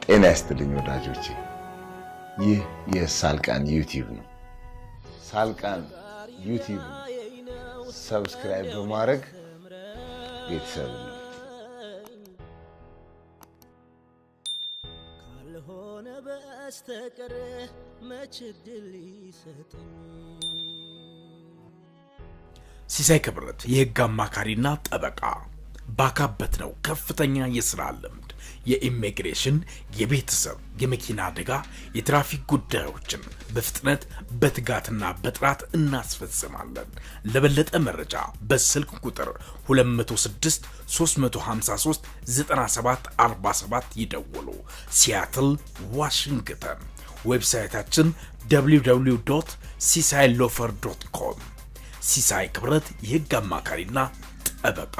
ጤና ይስጥልኝ ወዳጆቼ፣ ይህ የሳልቃን ዩቲዩብ ነው። ሳልቃን ዩቲዩብ ሰብስክራይብ በማድረግ ቤተሰብ ነው። ካልሆነ በስተቀር መች ዕድል ይሰጠኝ ሲሳይ ክብረት የህግ አማካሪና ጠበቃ ባካበት ነው ከፍተኛ የስራ ልምድ የኢሚግሬሽን፣ የቤተሰብ፣ የመኪና አደጋ፣ የትራፊክ ጉዳዮችን በፍጥነት በትጋትና በጥራት እናስፈጽማለን። ለበለጠ መረጃ በስልክ ቁጥር 206 353 9747 ይደውሉ። ሲያትል ዋሽንግተን። ዌብሳይታችን www ሲሳይ ሎፈር ዶት ኮም። ሲሳይ ክብረት የህግ አማካሪና ጠበቃ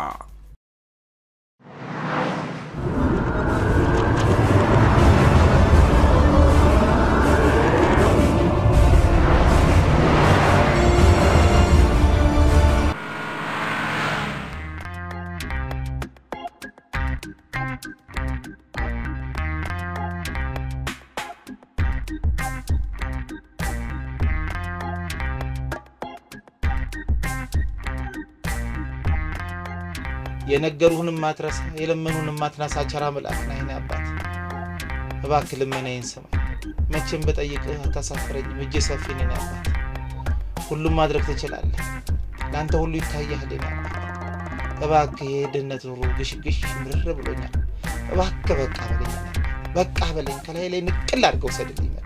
የነገሩህንም ማትረሳ የለመኑንም ማትናሳ ቸራ መልአክ ነህ የኔ አባት። እባክህ ልመናዬን ስማኝ። መቼም በጠይቅህ አታሳፍረኝም። እጄ ሰፊ ነህ የኔ አባት። ሁሉም ማድረግ ትችላለህ። ለአንተ ሁሉ ይታያል የኔ አባት። እባክህ የድህነት ኑሮ ግሽግሽ ምርር ብሎኛል። እባክህ በቃ በለኝ የኔ አባት። በቃ በለኝ። ከላይ ላይ ንቅል አድርገው ሰድልኝ መ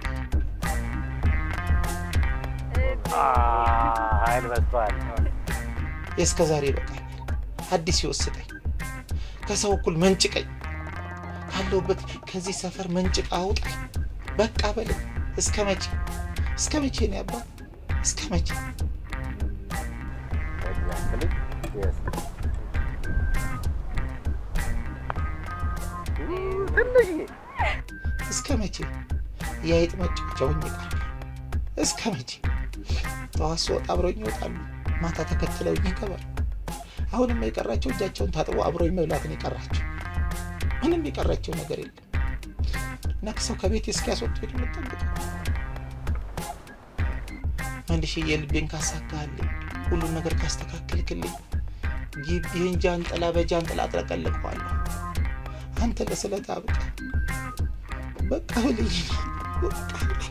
ኃይል በዝቷል። እስከ ዛሬ በቃኝ። አዲስ ህይወት ስጠኝ። ከሰው እኩል መንጭቀኝ። ካለሁበት ከዚህ ሰፈር መንጭቃ አውጣኝ። በቃ በለኝ። እስከ መቼ እስከ መቼ ነው ያባ? እስከ መቼ? Exactly. Yes. ትንሽዬ እስከ መቼ የአይጥ መጫወቻ ሆኜ እቀራለሁ? እስከ መቼ? ጠዋት ስወጣ አብረውኝ ይወጣሉ፣ ማታ ተከትለውኝ ይገባሉ። አሁንም የቀራቸው እጃቸውን ታጥቦ አብረውኝ መብላትን የቀራቸው ምንም የቀራቸው ነገር የለም። ነክሰው ከቤት እስኪያስወጡ የምጠብቀው መልሼ የልቤን ካሳካልኝ ሁሉን ነገር ካስተካከልክልኝ ይህን ጃንጥላ በጃንጥላ አጥለቀልቀዋለሁ። አንተ ለስለት አብቃ። በቃ በልኝ፣ በቃ በልኝ፣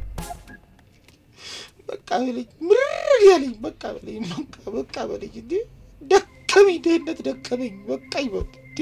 በቃ በልኝ፣ ምርር ያለኝ በቃ በልኝ፣ በቃ በቃ በልኝ። እንዴ ደከመኝ፣ ድህነት ደከመኝ። በቃ ይበል እንዴ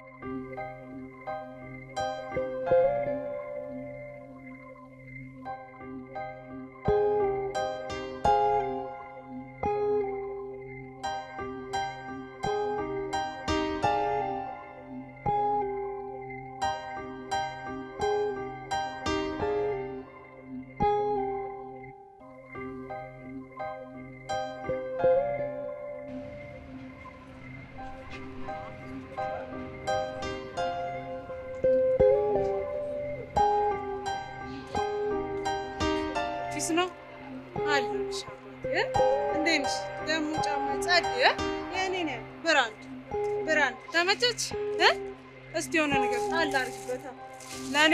ፊስ ነው አለሁልሽ አባቴ። እንዴት ነሽ? ደግሞ ጫማ ጸድ የእኔ ነው። ብራንድ ብራንድ ተመቸች እ እስቲ የሆነ ነገር ጣል አድርጊበታ ለእኔ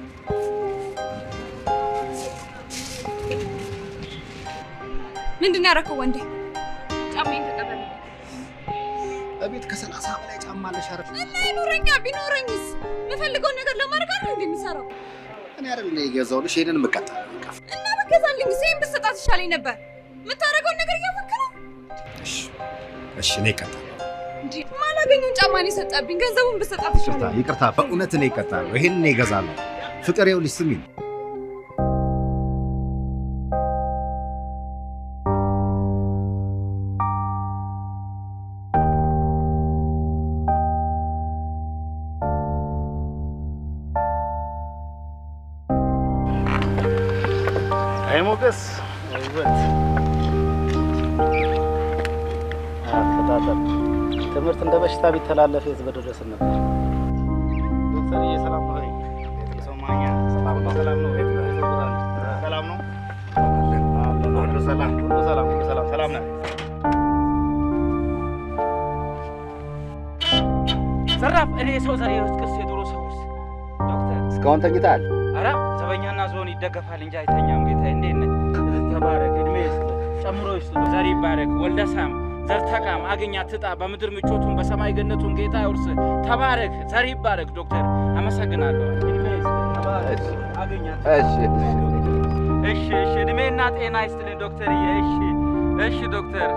ምንድን ነው ያደረከው ወንዴ? ጫማዬን ተቀበል። እቤት ከሰላሳ በላይ ጫማ አለሽ አይደል? እና ይኑረኛ ቢኖረኝስ የምፈልገውን ነገር ለማድረግ አይደል እንዴ የምሰራው? እኔ አይደል እኔ የገዛሁልሽ ይሄንን የምቀጣ እና በገዛልኝ ጊዜም ብትሰጣት ይሻለኝ ነበር። የምታደርገውን ነገር እያወቅህ ነው እሺ እሺ፣ እኔ እቀጣለሁ። እንጂ ማላገኘውን ጫማ ነው የሰጠብኝ። ገንዘቡን ብትሰጣት ይቅርታ ይሻለኝ። ይቅርታ፣ በእውነት እኔ እቀጣለሁ። ይሄንን እኔ እገዛለሁ። ፍቅር ይኸውልሽ ስሚኝ፣ አይ ሞገስ ውበት አፈጣጠር ትምህርት እንደ በሽታ ቢተላለፍ የት በደረስን ነበር። ዶክተርዬ ሰላም ነው ወይ? የሰው ማኛ ሰላም ነው? ሰላም ነው? ቤት ነው? ሰላም ነው? ሁሉ ሰላም፣ ሁሉ ሰላም፣ ሁሉ ሰላም፣ ሰላም ነህ? ዘራፍ እኔ የሰው ዘር የውስጥ ቅርስ የድሮ ሰውስ ዶክተር እስከ እስካሁን ተኝተሃል? ኧረ ዘበኛና ዞን ይደገፋል እንጂ አይተኛም። ጌታዬ እንዴት ነህ? ተባረክ፣ እድሜ ይስጥ፣ ጨምሮ ይስጥ፣ ዘር ይባረክ፣ ወልደ ሳም፣ ዘር ተቃም፣ አግኛ ትጣ፣ በምድር ምቾቱን በሰማይ ገነቱን ጌታ ይውርስ። ተባረክ፣ ዘር ይባረክ። ዶክተር አመሰግናለሁ። እድሜ ይስጥ፣ ተባረክ፣ አግኛ ትጣ። እሺ እሺ፣ እሺ፣ እድሜና ጤና ይስጥልኝ ዶክተርዬ። እሺ፣ እሺ ዶክተር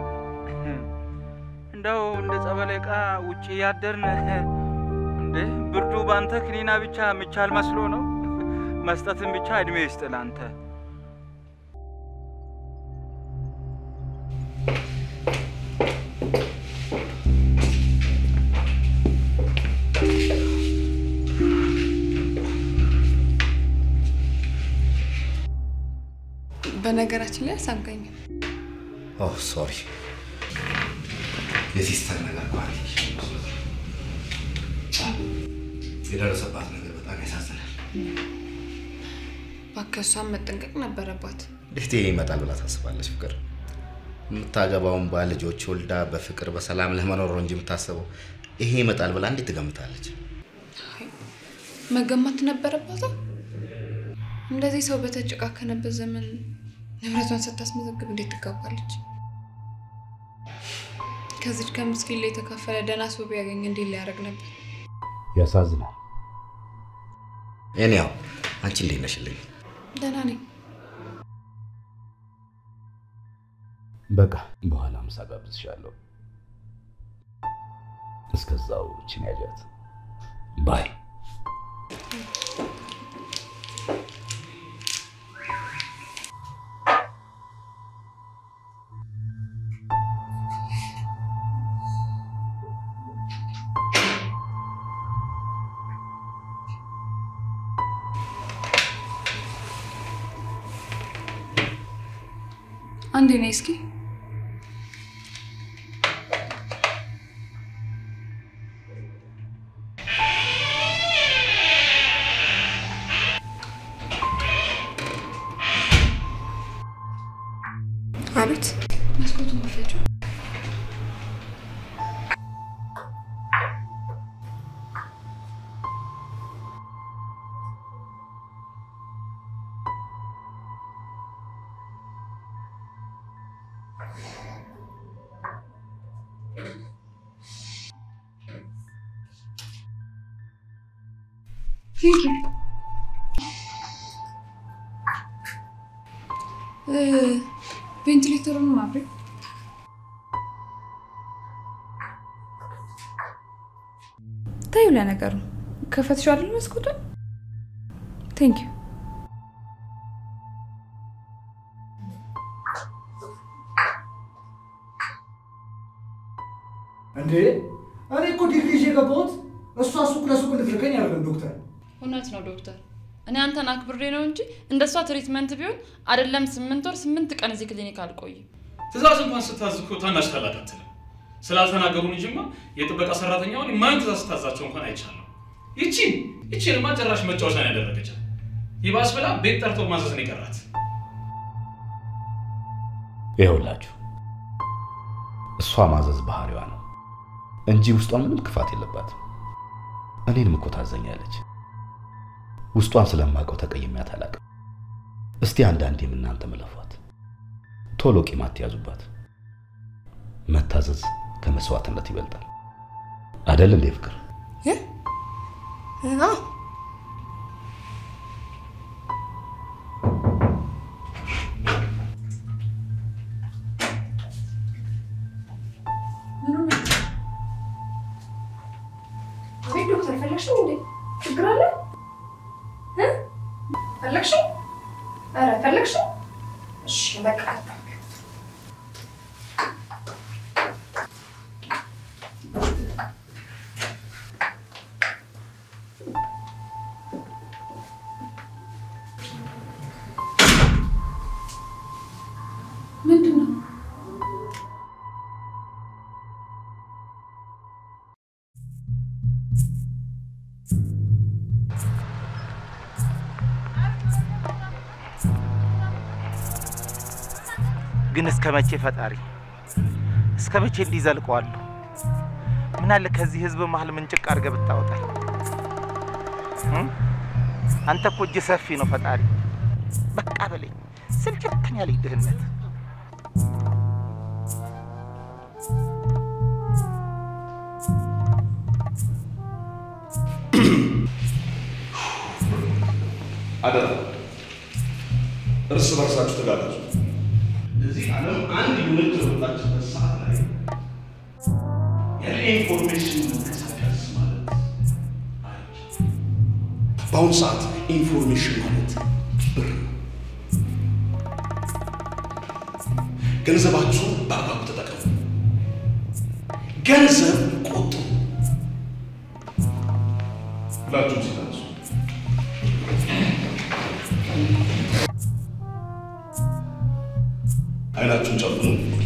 እንደው እንደ ጸበል ዕቃ ውጭ ያደርን እንዴ ብርዱ ባንተ ክኒና ብቻ ምቻል መስሎ ነው። መስጠትን ብቻ እድሜ ይስጥ ላንተ። በነገራችን ላይ አሳምቀኝም። ኦ ሶሪ፣ የሲስተር ነገር ኳሪ የደረሰባት ነገር በጣም ያሳዝናል። እባክህ እሷን መጠንቀቅ ነበረባት። እንዴት ይሄ ይመጣል ብላ ታስባለች? ፍቅር የምታገባውን ባል ልጆች ወልዳ በፍቅር በሰላም ለመኖር ነው እንጂ የምታስበው ይሄ ይመጣል ብላ እንዴት ትገምታለች? መገማት ነበረባታ። እንደዚህ ሰው በተጨቃከነበት ዘመን ንብረቷን ስታስመዘግብ እንዴት ትጋባለች? ከዚች ከምስኪን ላይ የተካፈለ ደህና ሰው ቢያገኝ እንዴት ሊያደርግ ነበር? ያሳዝናል። እኔ ያው አንቺ እንዴት ነሽልኝ? ደህና ነኝ። በቃ በኋላ ምሳ ጋብዝሻለሁ። እስከዛው እችን ያዣት ባይ። አንዴ ነይ እስኪ። አቤት። መስኮቱን ክፈችው። ቴንክ ዩ። ቬንቲሌተሩን ማብሬ ታዩ ለነገሩ ከፈትሽው አይደል መስኮቱን? ቴንክ ዩ። እንዴ እኔ እኮ ዲግሪ ይዤ የገባሁት እሷ ሱቅ ለሱቅ እንድትልከኝ አይደለም ዶክተር። እውነት ነው ዶክተር። እኔ አንተን አክብሬ ነው እንጂ እንደሷ ትሪትመንት ቢሆን አይደለም ስምንት ወር ስምንት ቀን እዚህ ክሊኒክ አልቆይም። ትእዛዝ እንኳን ስታዝ እኮ ታናሽ ታላቅ አትልም። ስላልተናገሩን እንጂማ የጥበቃ ሰራተኛውን ማን ትእዛዝ ስታዛቸው እንኳን አይቻለሁ። ይቺን ይቺንማ ጭራሽ መጫወቻ ነው ያደረገቻት። ይባስ ብላ ቤት ጠርቶ ማዘዝ ነው የቀራት። ይኸውላችሁ እሷ ማዘዝ ባህሪዋ ነው እንጂ ውስጧ ምንም ክፋት የለባትም። እኔንም እኮ ታዘኛለች። ውስጧን ስለማውቀው ተቀይሜያት አላውቅም። እስቲ አንዳንዴም እናንተ መለፏት፣ ቶሎ ቂም አትያዙባት። መታዘዝ ከመስዋዕትነት ይበልጣል አደል እንዴ ፍቅር? አዎ አቤት ዶክተር ፈለግሽው እንዴ? ችግር አለ? እ? ፈለግሽው? ኧረ ፈለግሽው? እሺ በቃ ምንድን ነው? ግን እስከ መቼ ፈጣሪ እስከ መቼ እንዲህ ዘልቀዋለሁ? ምን አለ ከዚህ ህዝብ መሀል ምንጭቅ አድርገህ ብታወጣኝ? እም? አንተ እኮ እጅ ሰፊ ነው ፈጣሪ። በቃ በለኝ፣ ስልችትን ያለኝ ድህነት። አደራ እርስ በርሳችሁ ተጋገዙ። እዚህ ዓለም አንድ ዩኒት በወጣችበት ሰዓት ላይ ያለ ኢንፎርሜሽን መንቀሳቀስ ማለት አይቻልም። በአሁኑ ሰዓት ኢንፎርሜሽን ማለት ብር ነው። ገንዘባችሁን በአግባቡ ተጠቀሙ። ገንዘብ ቆጥቡ። ሁላችሁም ሲታነሱ አይናችሁን ጨፍኑ።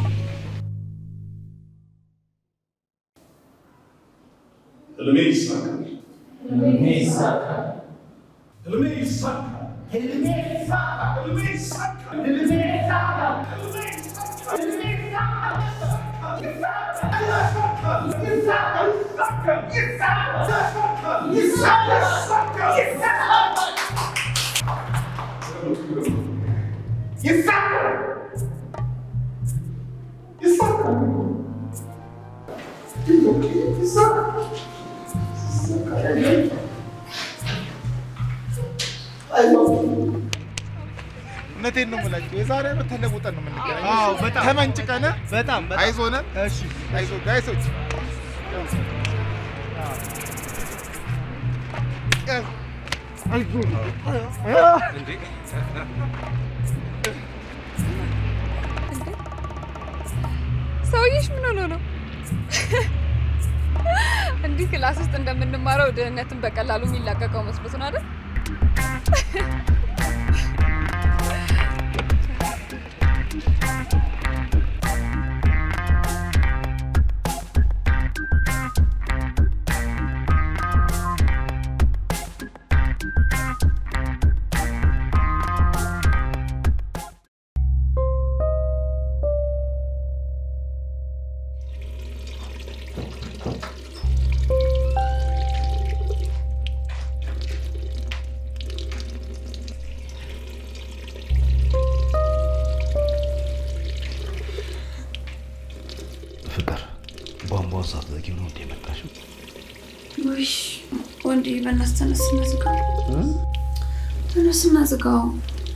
ህልሜ ይሳካል። ህልሜ ይሳካል። ህልሜ ይሳካል። ህልሜ ይሳካል። ህልሜ ይሳካል። ህልሜ ይሳካል። ህልሜ ይሳካል። ህልሜ ይሳካል። ይሳካል። ይሳካል። ይሳካል። ይሳካል። ይሳካል። ይሳካል። ይሳካል። እውነቴን ነው የምላቸው። የዛሬ ዓመት ተለውጠን ነው የምንገናኘው። አዎ፣ በጣም ተመንጭቀን በጣም በጣም አይዞን። እሺ አይዞ ጋይሶች ሰውዬሽ ምን ሆኖ ነው? እንዲህ ክላስ ውስጥ እንደምንማረው ድህነትን በቀላሉ የሚላቀቀው መስሎት ነው አይደል? ፍቅር ቧንቧውን ሳትዘጊው ነው እንዴ የመጣሽው? ውይ ወንዴ፣ በእናትህ ተነስና ዝጋው፣ ተነስና ዝጋው።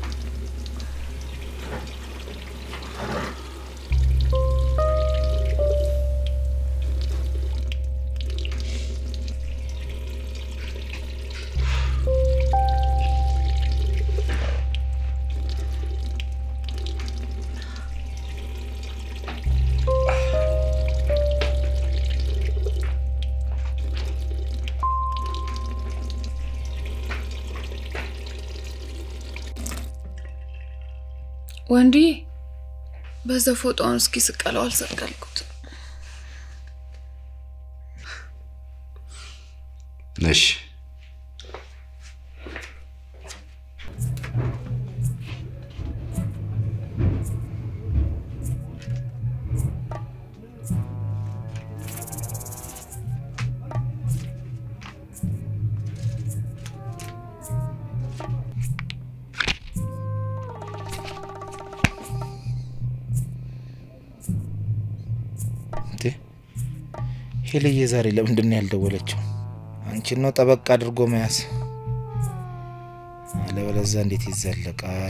ወንድዬ በዛ ፎጣውን እስኪ ስቀለው አልሰቀልኩት። እሺ እንዴ ሄልዬ ዛሬ ለምንድን ነው ያልደወለችው? አንቺን ነው ጠበቅ አድርጎ መያዝ፣ አለበለዚያ እንዴት ይዘለቃል?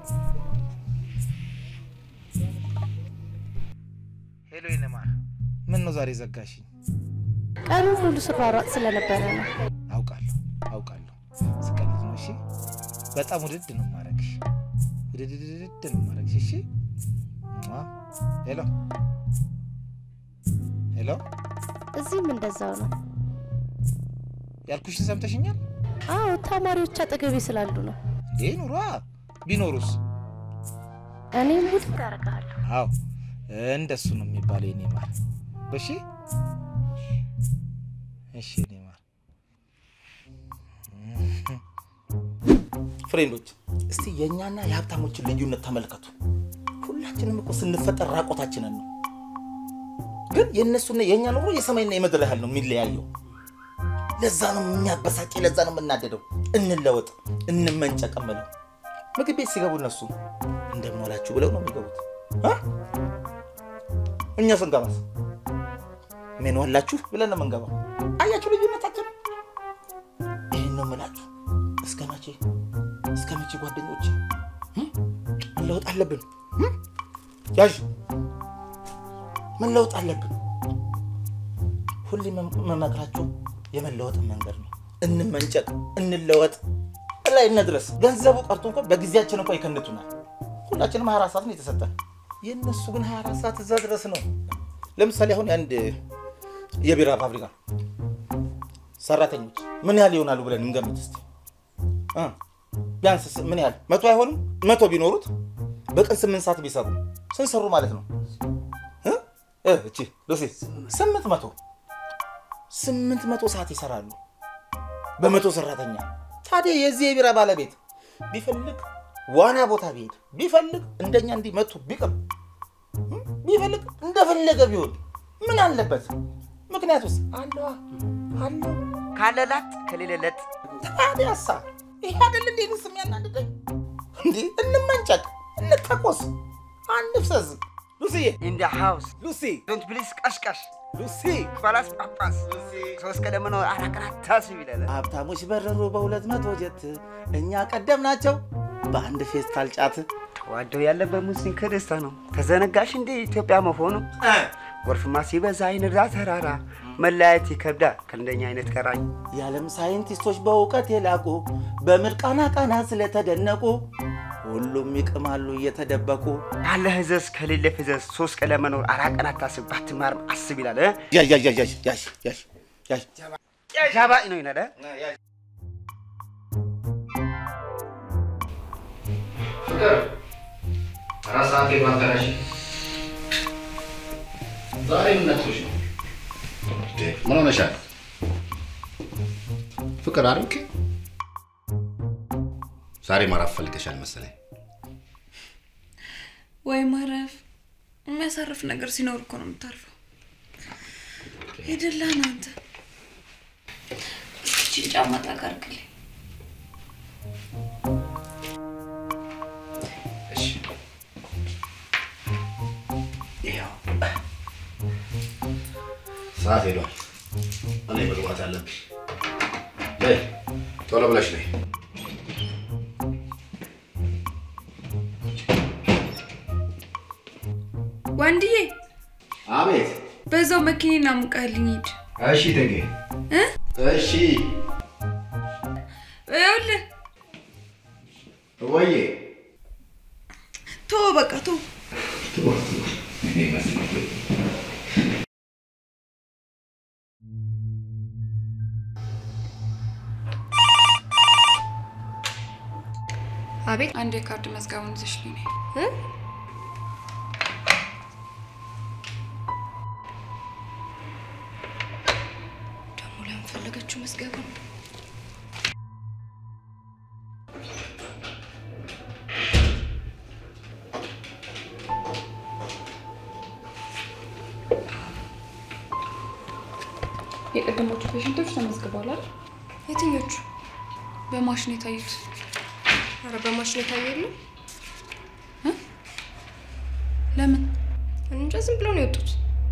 ሄሎ ይነማር፣ ምን ነው ዛሬ ዘጋሽኝ? ቀኑን ሙሉ ስሯሯጥ ስለነበረ ነው። አውቃለሁ አውቃለሁ፣ ስቀልድ ነው። እሺ በጣም ውድድ ነው ማረግሽ፣ ውድድድድ ነው ማረግሽ። እሺ ሟ። ሄሎ ሄሎ፣ እዚህም እንደዛው ነው። ያልኩሽን ሰምተሽኛል? አዎ ተማሪዎች አጠገቤ ስላሉ ነው። እንዴ ኑሯ ቢኖሩስ? እኔም ውድ አደርግሃለሁ። አዎ እንደሱ ነው የሚባለው የኔ ማር። እሺ እሺ የኔ ማር። ፍሬንዶች እስቲ የእኛና የሀብታሞችን ልዩነት ተመልከቱ። ሁላችንም እኮ ስንፈጠር ራቆታችንን ነው። ግን የእነሱና የእኛ ኑሮ የሰማይና የምድር ያህል ነው የሚለያየው። ለዛ ነው የሚያበሳጭ፣ ለዛ ነው የምናደደው። እንለወጥ፣ እንመንጨቅ እምለው ምግብ ቤት ሲገቡ እነሱ እንደምዋላችሁ ብለው ነው የሚገቡት። አ? እኛ ስንገባስ ምን ዋላችሁ ብለን ነው የምንገባው። አያችሁ ልዩነታችን? ይህን ነው የምላችሁ። እስከ መቼ እስከ መቼ ጓደኞቼ እም? መለወጥ አለብን። እም? ያዥ መለወጥ አለብን። ሁሌ መመክራችሁ የመለወጥን መንገድ ነው። እንመንጨቅ፣ እንለወጥ፣ ላይ እንድረስ። ገንዘቡ ቀርቶ እንኳን በጊዜያችን እንኳን ይከንቱናል። ሁላችንም 24 ሰዓት ነው የተሰጠን። የእነሱ ግን 24 ሰዓት እዛ ድረስ ነው። ለምሳሌ አሁን የአንድ የቢራ ፋብሪካ ሰራተኞች ምን ያህል ይሆናሉ ብለን እንገምት እስኪ። እ ቢያንስ ምን ያህል መቶ አይሆንም? መቶ ቢኖሩት በቀን ስምንት ሰዓት ቢሰሩ ስንት ሰሩ ማለት ነው? እ? እ፣ እቺ ሉሲ ስምንት መቶ ስምንት መቶ ሰዓት ይሰራሉ በመቶ ሰራተኛ። ታዲያ የዚህ የቢራ ባለቤት ቢፈልግ ዋና ቦታ ቢሄድ ቢፈልግ እንደኛ እንዲህ መቶ ቢቅም እ? ቢፈልግ እንደፈለገ ቢሆን ምን አለበት? ምክንያቱስ አለዋ አለው ካለ ላጥ ከሌለ ለጥ። ታዲያሳ ይሄ አይደል እንዴ ንስ የሚያናድደኝ እንዴ? እንመንጨቅ፣ እንተኮስ፣ አንፍሰዝ። ሉሲዬ ኢን ደ ሃውስ ሉሲ ዶንት ፕሊዝ ቀሽቀሽ ሉሲ ባላስ ጳጳስ ሶስት ቀለም ነው አራት ቀናት ታስብ ይላል። ሀብታሞች በረሩ በሁለት መቶ ጀት እኛ ቀደም ናቸው በአንድ ፌስታል ጫት ተዋደው ያለበት ሙስሊም ከደስታ ነው። ተዘነጋሽ እንዴ ኢትዮጵያ መሆኑ? ጎርፍማ ሲበዛ አይንዳ ተራራ መለያየት ይከብዳል ከእንደኛ አይነት ቀራኝ። የዓለም ሳይንቲስቶች በእውቀት የላቁ በምርቃና ቃና ስለተደነቁ ሁሉም ይቅማሉ እየተደበቁ ካለ ህዘዝ ከሌለ ፍዘዝ ሶስት ቀን ለመኖር አራት ቀን አታስብ ባትማርም አስብ ይላል። እ? ያዥ ያዥ ያዥ ያዥ ያዥ ያዥ ጃባኢ ነው ይላል። እ? ፍቅር አራት ሰዓት ሄዷል። ተነሽ። ዛሬ ምን ነክቶሽ ነው? እንዴ፣ ምን ሆነሻል? ፍቅር አርምክ ዛሬ ማረፍ ፈልገሻል መሰለኝ። ወይ ማረፍ የሚያሳርፍ ነገር ሲኖር እኮ ነው የምታርፈው። የደላ ነው አንተ። እስኪ ይህችን ጫማ ጣቃ አድርግልኝ። እሺ፣ ይኸው ሰዓት ሄዷል። እኔ መግባት አለብኝ። ነይ ቶሎ ብለሽ ነይ። ወንድዬ አቤት። በዛው መኪኔን አሙቀህልኝ ሂድ። እሺ ተጌ። እ? እሺ ይኸውልህ ወዬ ቶ በቃ ቶ አቤት አንድ የካርድ መዝገቡን ይዘሽልኝ ነይ። ደግሞ ለምን ፈለገችው መዝገቡን? የቀደሞቹ ፔሽንቶች ተመዝግበዋል አይደል? የትኞቹ? በማሽን የታዩት። ኧረ በማሽን የታየ የለም። ለምን? እንጃ ዝም ብለው ነው የወጡት።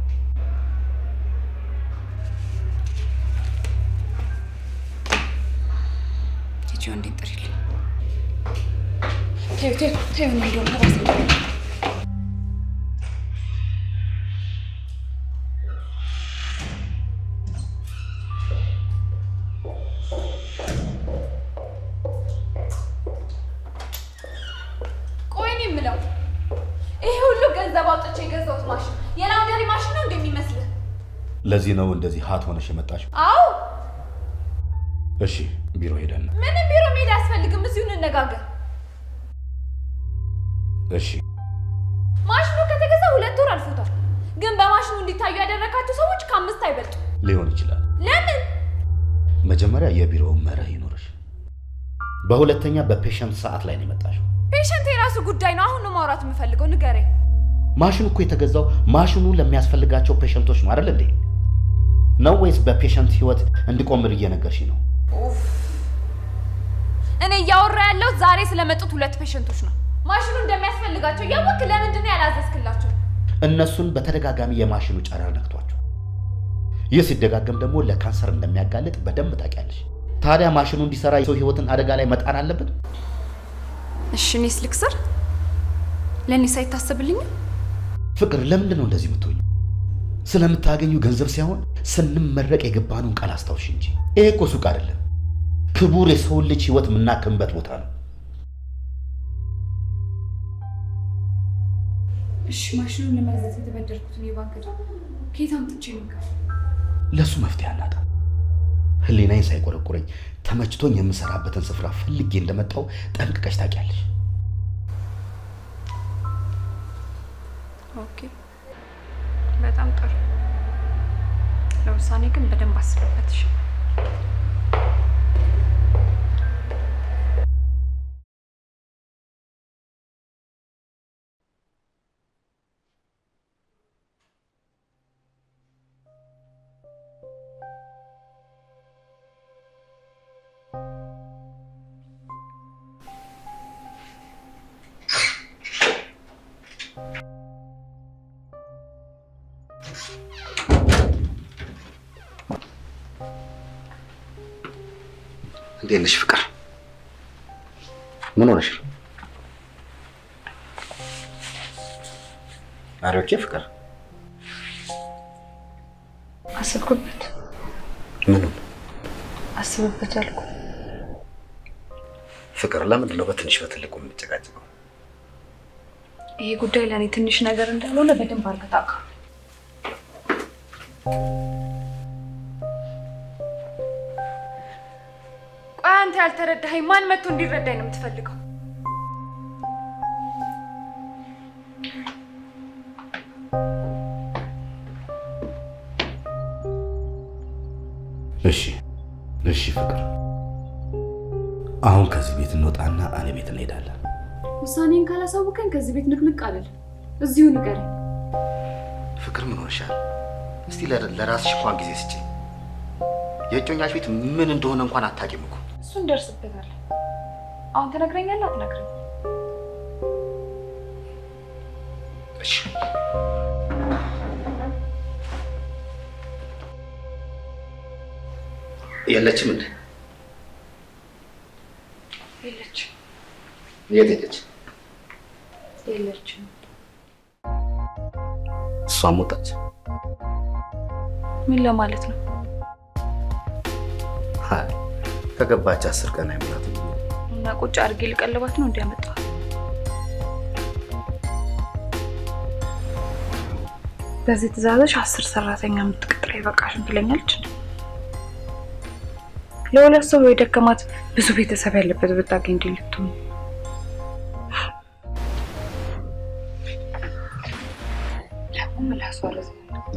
ቲጂ እንዴት ጥሪልኝ። ተይው ተይው ተይው፣ እኔ እንደውም ራሴ ቆይ እኔ የምለው ይሄ ሁሉ ገንዘብ አውጥቼ የገዛሁት ማሽን የላውንደሪ ማሽን ነው እንደሚመስልህ? ለዚህ ነው እንደዚህ ሀት ሆነሽ የመጣሽው? አዎ እሺ ቢሮ ሄደን ነው። ምንም ቢሮ መሄድ አያስፈልግም። እዚሁ እንነጋገር። እሺ ማሽኑ ከተገዛ ሁለት ወር አልፎታል። ግን በማሽኑ እንዲታዩ ያደረጋቸው ሰዎች ከአምስት አይበልጡ። ሊሆን ይችላል። ለምን? መጀመሪያ የቢሮውን መርህ ይኖርሽ። በሁለተኛ በፔሸንት ሰዓት ላይ ነው የመጣሽው። ፔሸንት የራሱ ጉዳይ ነው። አሁን ነው ማውራት የምፈልገው። ንገረኝ። ማሽኑ እኮ የተገዛው ማሽኑ ለሚያስፈልጋቸው ፔሸንቶች ነው አይደል እንዴ? ነው ወይስ በፔሸንት ህይወት እንዲቆምር እየነገርሽ ነው? እኔ እያወራ ያለሁት ዛሬ ስለመጡት ሁለት ፔሸንቶች ነው። ማሽኑ እንደሚያስፈልጋቸው እያወቅ ለምንድን ነው ያላዘዝክላቸው? እነሱን በተደጋጋሚ የማሽኑ ጨረር ነክቷቸው፣ ይህ ሲደጋገም ደግሞ ለካንሰር እንደሚያጋልጥ በደንብ ታውቂያለሽ። ታዲያ ማሽኑ እንዲሰራ የሰው ህይወትን አደጋ ላይ መጣን አለብን? እሺ እኔስ ልክሰር? ለእኔስ አይታሰብልኝም? ፍቅር፣ ለምንድን ነው እንደዚህ የምትሆኝ? ስለምታገኙ ገንዘብ ሳይሆን ስንመረቅ የገባነውን ቃል አስታውሽ እንጂ። ይሄ እኮ ሱቅ አይደለም፣ ክቡር የሰውን ልጅ ህይወት የምናክምበት ቦታ ነው። እሺ ማሽኑን ለመግዛት የተበደርኩትን የባንክ ዕዳ ከየት አምጥቼ ነው የምከፍለው? ለእሱ መፍትሄ አናጣ። ህሊናዬን ሳይቆረቁረኝ ተመችቶኝ የምሰራበትን ስፍራ ፈልጌ እንደመጣው ጠንቅቀሽ ታውቂያለሽ። ኦኬ፣ በጣም ጥሩ። ለውሳኔ ግን በደንብ አስብበት። እሺ? እንዴት ነሽ ፍቅር? ምን ሆነሽ ነው? ማሪዎቼ ፍቅር አስብኩበት። ምኑ አስብበት አልኩ። ፍቅር ለምንድን ነው በትንሽ በትልቁ የምንጨቃጨቀው? ይሄ ጉዳይ ለእኔ ትንሽ ነገር እንዳልሆነ በደንብ አድርገህ ታውቃለህ። ቆይ አንተ ያልተረዳኸኝ ማን መጥቶ እንዲረዳኝ ነው የምትፈልገው? እሺ እሺ ፍቅር፣ አሁን ከዚህ ቤት እንወጣና እኔ ቤት እንሄዳለን። ውሳኔን ካላሳወቀኝ ከዚህ ቤት ንቅንቅ አልልም። እዚሁ ንገረኝ። ፍቅር ምን ሆነሻል? እስቲ ለ- ለራስሽ እንኳን ጊዜ ስጪ። የእጮኛሽ ቤት ምን እንደሆነ እንኳን አታውቂም እኮ። እሱ እንደርስበታለን። አሁን ትነግረኛለህ አትነግረኝ? እሺ የለችም እንዴ? የለችም የት ሄደች? የለችም። እሷም ወጣች። ምን ለማለት ነው? አይ፣ ከገባች አስር ቀን አይሞላትም። እና ቁጭ አድርጌ ልቀልባት ነው እንዲያመጣ በዚህ ትእዛዝሽ አስር ሰራተኛ የምትቀጥረ ይበቃሽን ትለኛለች። እንዴ? ለሁለት ሰው የደከማት ብዙ ቤተሰብ ያለበት ብታገኝ እንዲህ ልትሆን ደግሞ ምላሷ ረዝም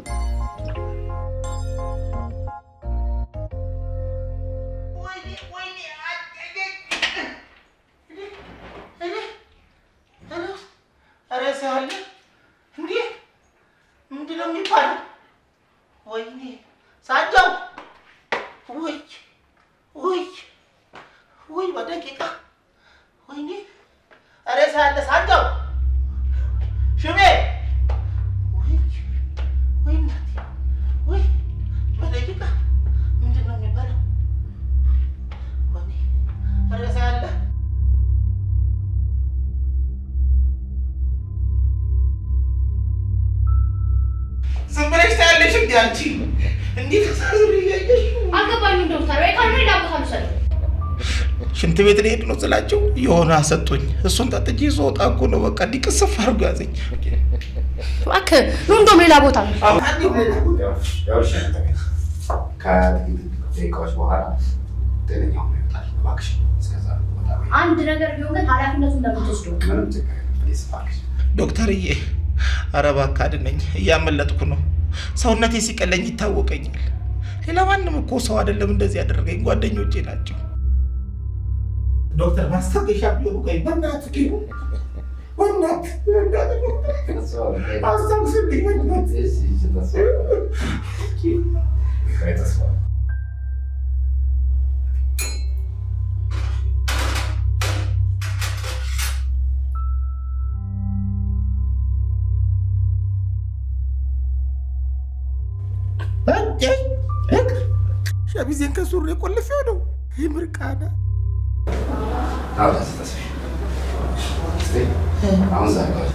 ኧረ ሰው አለ እንዴ? ምንድን ነው የሚባለው? ወይኔ ሳጃው ውይ ውይ ውይ በደቂቃ ወይኔ ኧረ ሰው አለ ሳጃው ሽሜ ውይ ውይ እናቴ ውይ በደቂቃ ምንድን ነው የሚባለው? ወይኔ ኧረ ሰው አለ ዝም ብለሽ ታያለሽ እንዴ አንቺ? እንዴት ተሳዝሮ እያየሽ አልገባኝም ዶክተር፣ ወይ ካልሆነ ሌላ ቦታ ልውሰደው። ሽንት ቤት ልሄድ ነው ስላቸው የሆነ አሰጡኝ። እሱን ጠጥቼ ስወጣ እኮ ነው በቃ እንዲቅስፍ አድርጎ ያዘኝ። እባክህ ኑ እንደውም ሌላ ቦታ ነው። ከጥቂት ደቂቃዎች በኋላ ጤነኛ ሆኖ ይወጣል። እባክሽ እስከዛ ወጣ በይ። አንድ ነገር ቢሆን ግን ኃላፊነቱን እንደምትወስደው ምንም ችግር የለም። ፕሊዝ እባክሽ። ዶክተርዬ፣ ኧረ እባክህ አድነኝ፣ እያመለጥኩ ነው። ሰውነቴ ሲቀለኝ ይታወቀኛል። ሌላ ማንም እኮ ሰው አይደለም እንደዚህ ያደረገኝ፣ ጓደኞቼ ናቸው። ዶክተር ማስታገሻ ቢሆኑ ቆይ፣ በእናትህ ኪሩ፣ በእናትህ አስታውስልኝ፣ በእናትህ ሸሚዜን ከሱሪ ቆልፌው ነው። ይህ ምርቃና አውጣ ተስፋ እስቲ አሁን ዛሬ ዋል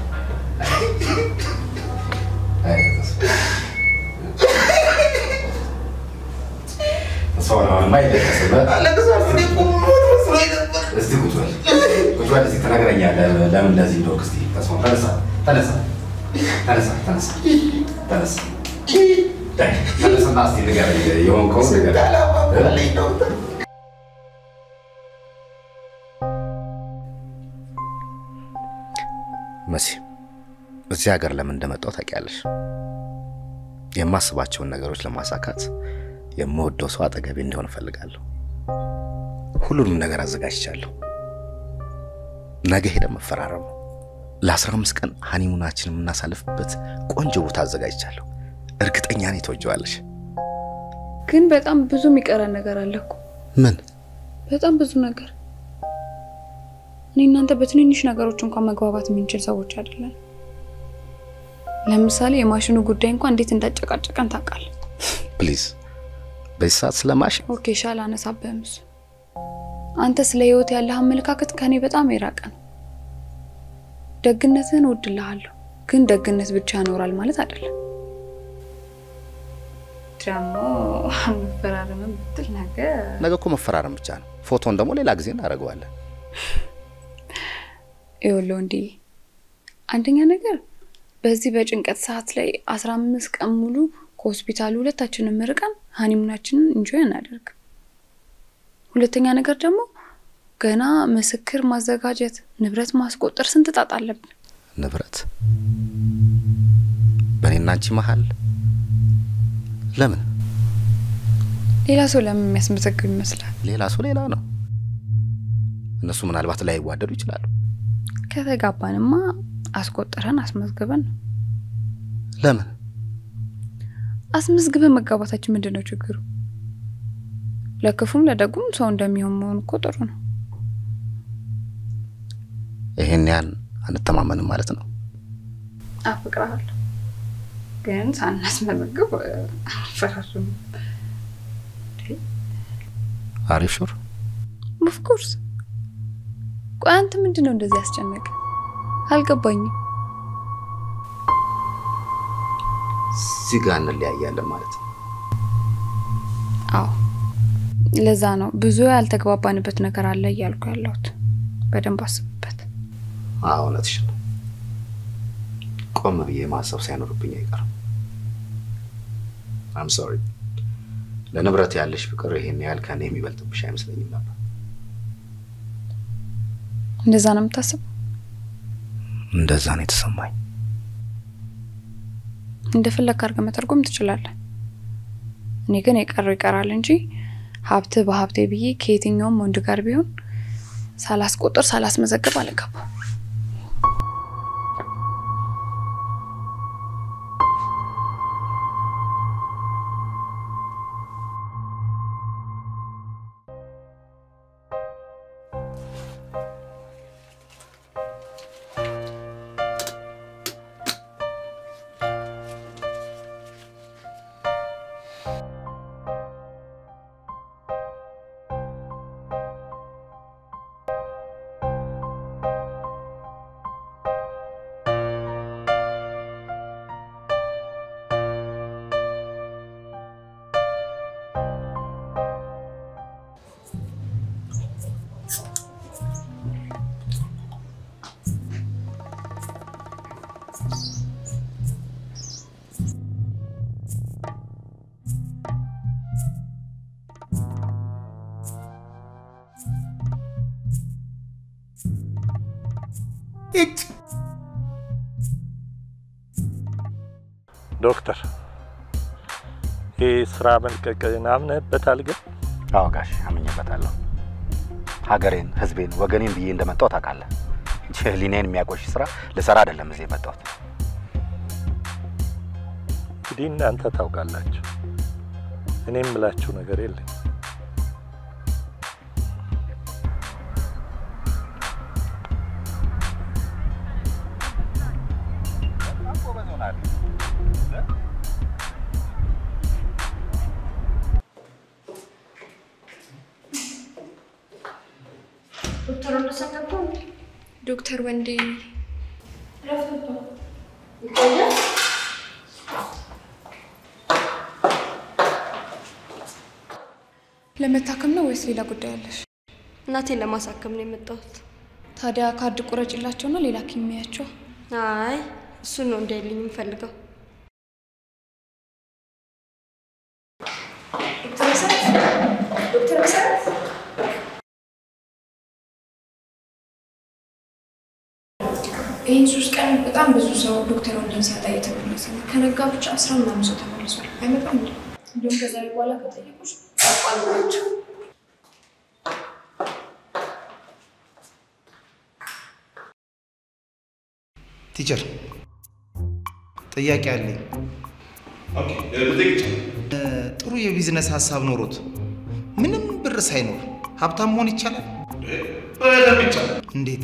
አይ ተስፋ ተስፋ አሁንማ ይደረሰበ እስቲ ቁጭ በል ቁጭ በል እስቲ ትነግረኛለህ ለምን እንደዚህ እንደሆንክ እስቲ ተስፋ ተነሳ ተነሳ ተነሳ ተነሳ ተነሳ ዳይ ተነሳና እስቲ ንገረኝ የሆንከውን ንገረኝ መሲ እዚህ ሀገር ለምን እንደመጣው ታውቂያለሽ። የማስባቸውን ነገሮች ለማሳካት የምወደው ሰው አጠገቤ እንዲሆን እፈልጋለሁ። ሁሉንም ነገር አዘጋጅቻለሁ። ነገ ሄደን መፈራረም ነው። ለአስራ አምስት ቀን ሀኒሙናችን የምናሳልፍበት ቆንጆ ቦታ አዘጋጅቻለሁ። እርግጠኛ ነኝ ትወጂዋለሽ። ግን በጣም ብዙ የሚቀረን ነገር አለ እኮ ምን? በጣም ብዙ ነገር። እኔ እናንተ በትንንሽ ነገሮች እንኳን መግባባት የምንችል ሰዎች አይደለን። ለምሳሌ የማሽኑ ጉዳይ እንኳን እንዴት እንዳጨቃጨቀን ታውቃለህ። ፕሊዝ በዚህ ሰዓት ስለ ማሽን ኦኬ ሻል አነሳብህም እሱ። አንተ ስለ ህይወት ያለህ አመለካከት ከኔ በጣም የራቀ ነው። ደግነትህን እወድልሃለሁ፣ ግን ደግነት ብቻ ያኖራል ማለት አይደለም። ደግሞ መፈራረምን ብትል ነገር ነገ እኮ መፈራረም ብቻ ነው። ፎቶን ደግሞ ሌላ ጊዜ እናደርገዋለን። ይኸውልህ ወንድዬ፣ አንደኛ ነገር በዚህ በጭንቀት ሰዓት ላይ አስራ አምስት ቀን ሙሉ ከሆስፒታሉ ሁለታችንን ርቀን ሀኒሙናችንን እንጆይ እናደርግ። ሁለተኛ ነገር ደግሞ ገና ምስክር ማዘጋጀት፣ ንብረት ማስቆጠር ስንት ጣጣ አለብን። ንብረት በእኔና አንቺ መሀል ለምን ሌላ ሰው ለምን የሚያስመዘግብ ይመስላል? ሌላ ሰው ሌላ ነው። እነሱ ምናልባት ላይዋደዱ ይችላሉ። ከተጋባንማ አስቆጥረን አስመዝግበን ነው። ለምን አስመዝግበን መጋባታችን ምንድን ነው ችግሩ? ለክፉም ለደጉም ሰው እንደሚሆን መሆን እኮ ጥሩ ነው። ይሄን ያን አንተማመንም ማለት ነው። አፍቅርሃለሁ ግን ሳናስመዘግብ አንፈራርም። አሪፍ ሹር ኦፍኮርስ። ቆይ አንተ ምንድን ነው እንደዚህ ያስጨነቀ? አልገባኝም። እዚህ ጋር እንለያያለን ማለት ነው። አዎ ለዛ ነው ብዙ ያልተግባባንበት ነገር አለ እያልኩ ያለሁት። በደንብ አስብበት። አዎ እውነትሽ ነው። ቆም ብዬ ማሰብ ሳይኖርብኝ አይቀርም። አም ሶሪ። ለንብረት ያለሽ ፍቅር ይሄን ያህል ከኔ የሚበልጥብሽ አይመስለኝም ነበር። እንደዛ ነው የምታስበው? እንደዛ ነው የተሰማኝ። እንደፈለግ አድርገህ መተርጎም ትችላለህ። እኔ ግን የቀረው ይቀራል እንጂ ሀብት በሀብቴ ብዬ ከየትኛውም ወንድ ጋር ቢሆን ሳላስቆጥር ሳላስመዘግብ አልገባም። ዶክተር ይህ ስራ መልቀቅን አምነህበታል ግን? አዎ ጋሽ አምኜበታለሁ። ሀገሬን፣ ህዝቤን፣ ወገኔን ብዬ እንደመጣሁ ታውቃለህ። እንጂ ህሊናዬን የሚያቆሽ ስራ ልሰራ አይደለም እዚህ የመጣሁት። እንግዲህ እናንተ ታውቃላችሁ። እኔ የምላችሁ ነገር የለኝ። ዶክተር ወደሰን ገብቶ ዶክተር ወንዴ ረፍቶ ይቆያል። ለመታከም ነው ወይስ ሌላ ጉዳይ አለሽ? እናቴን ለማሳከም ነው የመጣሁት። ታዲያ ካርድ ቁረጭላቸውና ሌላ ሐኪም የሚያቸው። አይ እሱን ነው እንዳይልኝ የምፈልገው። ዶክተር መሰረት ዶክተር መሰረት ይህን ሶስት ቀን በጣም ብዙ ሰው ዶክተር ወንድን ሲያጣ እየተመለሰ ነው። ከነጋ ብቻ አስራ ምናምን ሰው ተመልሷል። አይመጣም እንዴ? እንዲሁም ከዛሬ በኋላ ከጠየቁሽ አቋልናቸው። ቲቸር ጥያቄ አለኝ። ጥሩ የቢዝነስ ሀሳብ ኖሮት ምንም ብር ሳይኖር ሀብታም መሆን ይቻላል? በደንብ ይቻላል። እንዴት?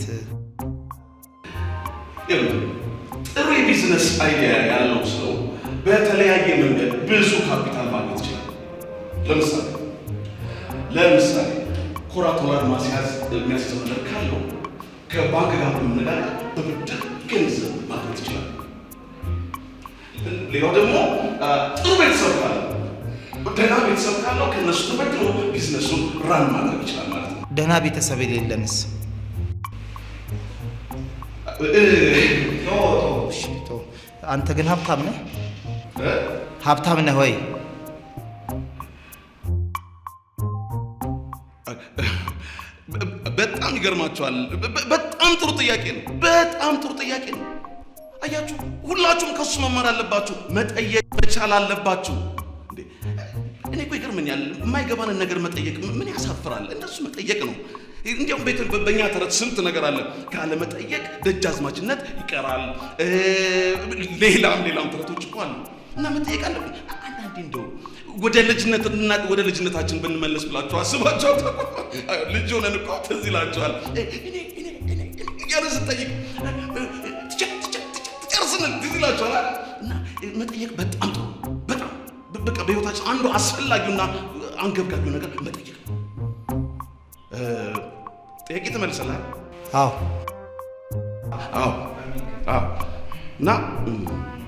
ይኸውልህ፣ ጥሩ የቢዝነስ አይዲያ ያለው ሰው በተለያየ መንገድ ብዙ ካፒታል ማግኘት ይችላል። ለምሳሌ ለምሳሌ ኮራቶላር ማስያዝ የሚያስይዘው ነገር ካለው ከባንክ ጋር በመነጋገር በብድር ገንዘብ ማግኘት ይችላል። ሌላው ደግሞ አ፣ ጥሩ ቤተሰብ ካለው ደህና ቤተሰብ ካለው ከእነሱ ተበድሮ ቢዝነሱን ራን ማድረግ ይችላል ማለት ነው። ደህና ቤተሰብ የሌለንስ? እሺ፣ ተው። አንተ ግን ሀብታም ነህ? ሀብታም ነህ ወይ? በጣም ይገርማቸዋል። በ- በጣም ጥሩ ጥያቄ ነው። በጣም ጥሩ ጥያቄ ነው። አያችሁ፣ ሁላችሁም ከሱ መማር አለባችሁ። መጠየቅ መቻል አለባችሁ። እንዴ፣ እኔ እኮ ይገርመኛል። የማይገባንን ነገር መጠየቅ ምን ያሳፍራል? እንደሱ መጠየቅ ነው። እንዲያውም ቤት በእኛ ተረት ስንት ነገር አለ። ካለመጠየቅ ደጃዝማችነት ይቀራል። እ፣ ሌላም ሌላም ተረቶች እኮ አሉ እና መጠየቅ አለብን። አንዳንዴ እንደው ወደ ልጅነትና ወደ ልጅነታችን ብንመለስ ብላችሁ አስባችሁ አታውቁም? አዎ፣ ልጅ ሆነን እኮ ትዝ ይላችኋል። እ፣ እኔ እኔ እኔ እኔ እያለ ስጠይቅ ትጨርስንን ትዝ ይላችኋል አይደል? እና መጠየቅ በጣም ጥሩ በጣም በ- በቃ በህይወታችን አንዱ አስፈላጊውና አንገብጋቢው ነገር መጠየቅ ነው። እ፣ ጥያቄ ትመልሰላል? አዎ አዎ አዎ እና እም፣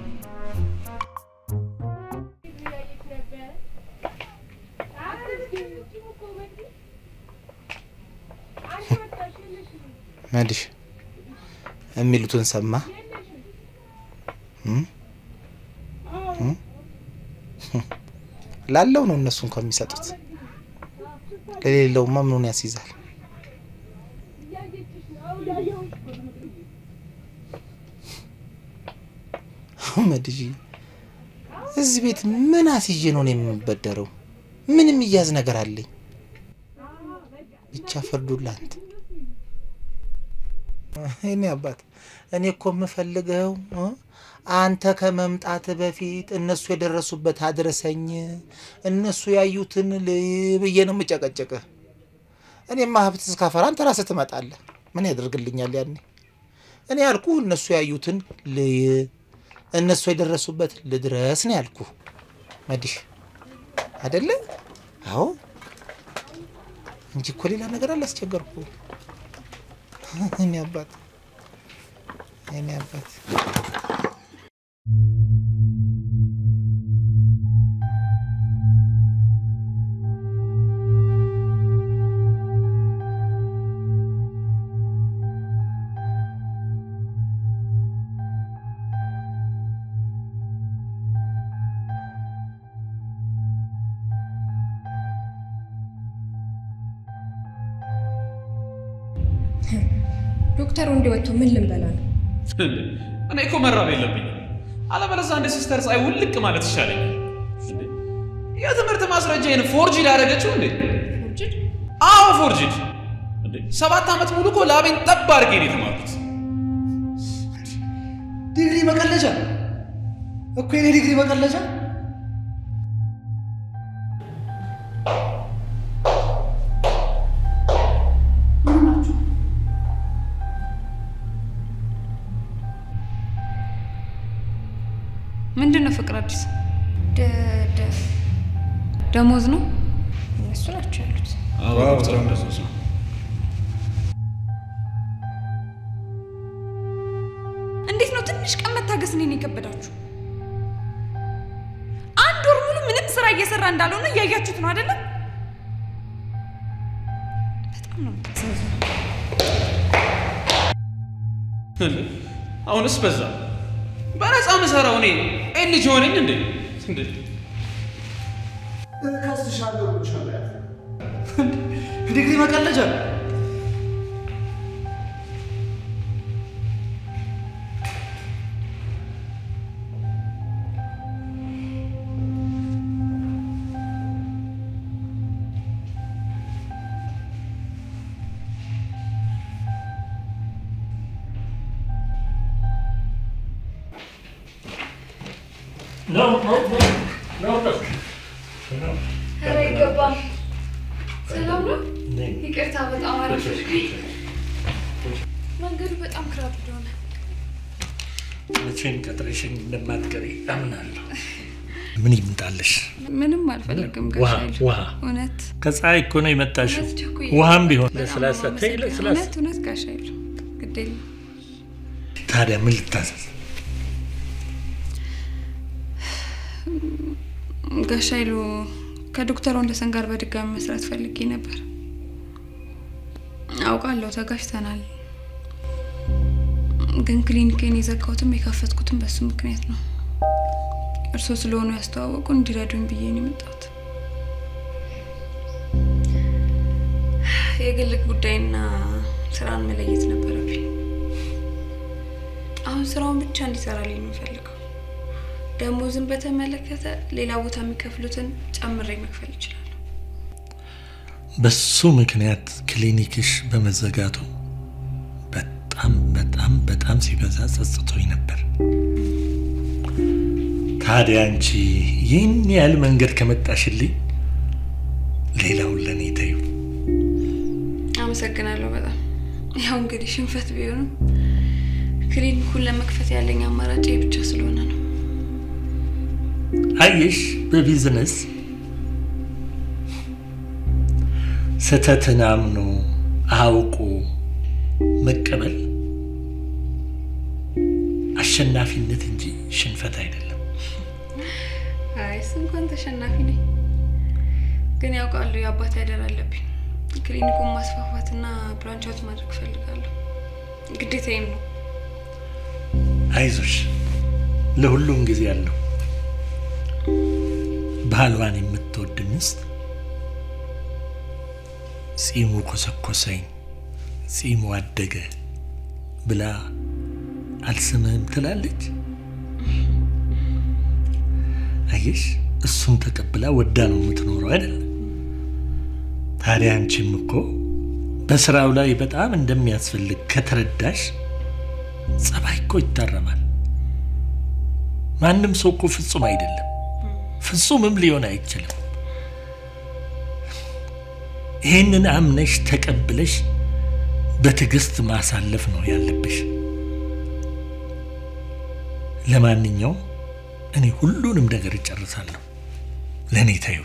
መድሽ የሚሉትን ሰማ እም? እም? ላለው ነው እነሱ እንኳን የሚሰጡት፣ ለሌለውማ ምኑን ያስይዛል? መድሽ እዚህ ቤት ምን አስይዤ ነው እኔ የምበደረው? ምን የሚያዝ ነገር አለኝ? ብቻ ፍርዱን ላንተ። እኔ አባት እኔ እኮ የምፈልገው እ አንተ ከመምጣት በፊት እነሱ የደረሱበት አድረሰኝ፣ እነሱ ያዩትን ልይ ብዬ ነው የምጨቀጨቅህ። እኔማ ሀብት እስካፈራ አንተ ራስህ ትመጣለህ። ምን ያደርግልኛል ያኔ? እኔ ያልኩ እነሱ ያዩትን ልይ፣ እነሱ የደረሱበት ልድረስ ነው ያልኩ። መዲሽ አይደለ? አዎ እንጂ እኮ ሌላ ነገር አላስቸገርኩ። እኔ አባት እኔ አባት ዶክተር ወንዴ ወጥቶ ምን ልንበላ ነው? እኔ እኮ መራብ የለብኝም። አለበለዚያ እንደ ሲስተር ፀሐይ ውልቅ ማለት ይሻለኛል። እንዴ፣ የትምህርት ማስረጃዬን ፎርጅድ ያደረገችው እንዴ? ፎርጅድ? አዎ ፎርጅድ። እንዴ ሰባት ዓመት ሙሉ እኮ ላቤን ጠብ አድርጌ ነው የተማርኩት። ዲግሪ መቀለጃ እኮ የኔ ዲግሪ መቀለጃ ምንድን ነው ፍቅር አዲስ ደ- ደ- ደሞዝ ነው? እነሱ ናቸው ያሉት። አዎ ዶክተር እንደሱ ነው። ነው ትንሽ ቀን መታገስ እኔን የከበዳችሁ? አንድ ወር ሙሉ ምንም ስራ እየሰራ እንዳልሆነ እያያችሁት ነው አይደለም? በጣም ነው የምታሳዝነው። አሁንስ በዛ። በነፃ ምሰራው እኔ ኤልጅ ሆነኝ እንዴ? እንዴ እከስሻለሁ ብሎሻል። ዲግሪ መቀለጃ No, no, no, no, no. ኧረ አይገባም። ሰላም ነው? ይቅርታ በጣም አረፈድኩኝ። መንገዱ በጣም ክራብ እንደሆነ መቼም ቀጥረሽኝ እንደማትቀሪ አምናለሁ። ምን ይምጣልሽ? ምንም አልፈልግም ውሃ ጋሻ ይሉ። ውሃ እውነት ከፀሐይ እኮ ነው የመጣሽው። እውነት ቸኩዬ ውሃም ቢሆን በጣም ለስላሳ ነው ተይ፣ የማመሰግነው። ለስላሳ እውነት እውነት ጋሻ ይሉ ግድ የለም። ታዲያ ምን ልታዘዝ? ጋሻ ይሉ ከዶክተር ወንደሰን ጋር በድጋሚ መስራት ፈልጌ ነበር። አውቃለሁ ተጋጭተናል፣ ግን ክሊኒኬን የዘጋሁትም የከፈትኩትም በሱ ምክንያት ነው። እርስዎ ስለሆኑ ያስተዋወቁ እንዲረዱኝ ብዬ ነው የመጣሁት። የግል ጉዳይና ስራን መለየት ነበረብኝ። አሁን ስራውን ብቻ እንዲሰራልኝ ነው የምፈልገው። ደሞዝን በተመለከተ ሌላ ቦታ የሚከፍሉትን ጨምሬ መክፈል ይችላል። በሱ ምክንያት ክሊኒክሽ በመዘጋቱ በጣም በጣም በጣም ሲበዛ ጸጽቶኝ ነበር። ታዲያ አንቺ ይህን ያህል መንገድ ከመጣሽልኝ ሌላውን ለእኔ ተዩ። አመሰግናለሁ በጣም ያው እንግዲህ ሽንፈት ቢሆንም ክሊኒኩን ለመክፈት ያለኝ አማራጭ ይህ ብቻ ስለሆነ ነው። አየሽ፣ በቢዝነስ ስህተትን አምኖ አውቆ መቀበል አሸናፊነት እንጂ ሽንፈት አይደለም። አይ እሱ እንኳን ተሸናፊ ነኝ፣ ግን ያውቃሉ የአባት ያደር አለብኝ። ክሊኒኩን ማስፋፋትና ብራንቻውት ማድረግ እፈልጋለሁ፣ ግዴታዬም ነው። አይዞሽ፣ ለሁሉም ጊዜ አለው። ባሏን የምትወድ ሚስት ጺሙ ኮሰኮሰኝ፣ ጺሙ አደገ ብላ አልስምህም ትላለች። አየሽ፣ እሱን ተቀብላ ወዳ ነው የምትኖረው አይደል? ታዲያ አንቺም እኮ በስራው ላይ በጣም እንደሚያስፈልግ ከተረዳሽ ጸባይ እኮ ይታረማል። ማንም ሰው እኮ ፍጹም አይደለም፣ ፍጹምም ሊሆን አይችልም። ይህንን አምነሽ ተቀብለሽ በትዕግስት ማሳለፍ ነው ያለብሽ። ለማንኛውም እኔ ሁሉንም ነገር እጨርሳለሁ። ለእኔ ተዩ።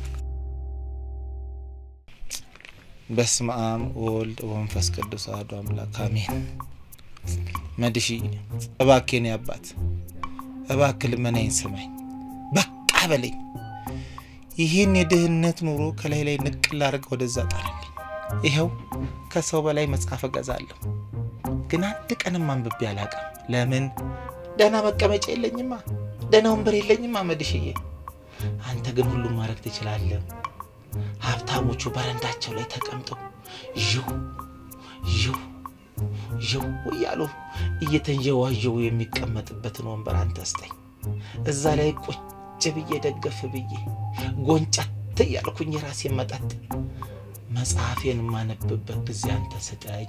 በስመ አብ ወወልድ ወመንፈስ ቅዱስ አሐዱ አምላክ አሜን። መድሺ እባክህ የኔ አባት እባክህ ልመናዬን ስማኝ፣ በቃ በለኝ። ይህን የድህነት ኑሮ ከላይ ላይ ንቅል አድርገህ ወደዛ ጣልልኝ። ይኸው ከሰው በላይ መጽሐፍ እገዛለሁ፣ ግን አንድ ቀንም አንብቤ አላውቅም። ለምን? ደህና መቀመጫ የለኝማ፣ ደህና ወንበር የለኝማ መድሽዬ። አንተ ግን ሁሉም ማድረግ ትችላለህ። ሀብታሞቹ በረንዳቸው ላይ ተቀምጠው ዥው ዥው ዥው እያሉ እየተንዠዋዠው የሚቀመጥበትን ወንበር አንተ ስጠኝ። እዛ ላይ ቁጭ ብዬ ደገፍ ብዬ ጎንጨት እያልኩኝ የራሴን መጠጥ መጽሐፌን የማነብበት ጊዜ አንተ ስጠኝ።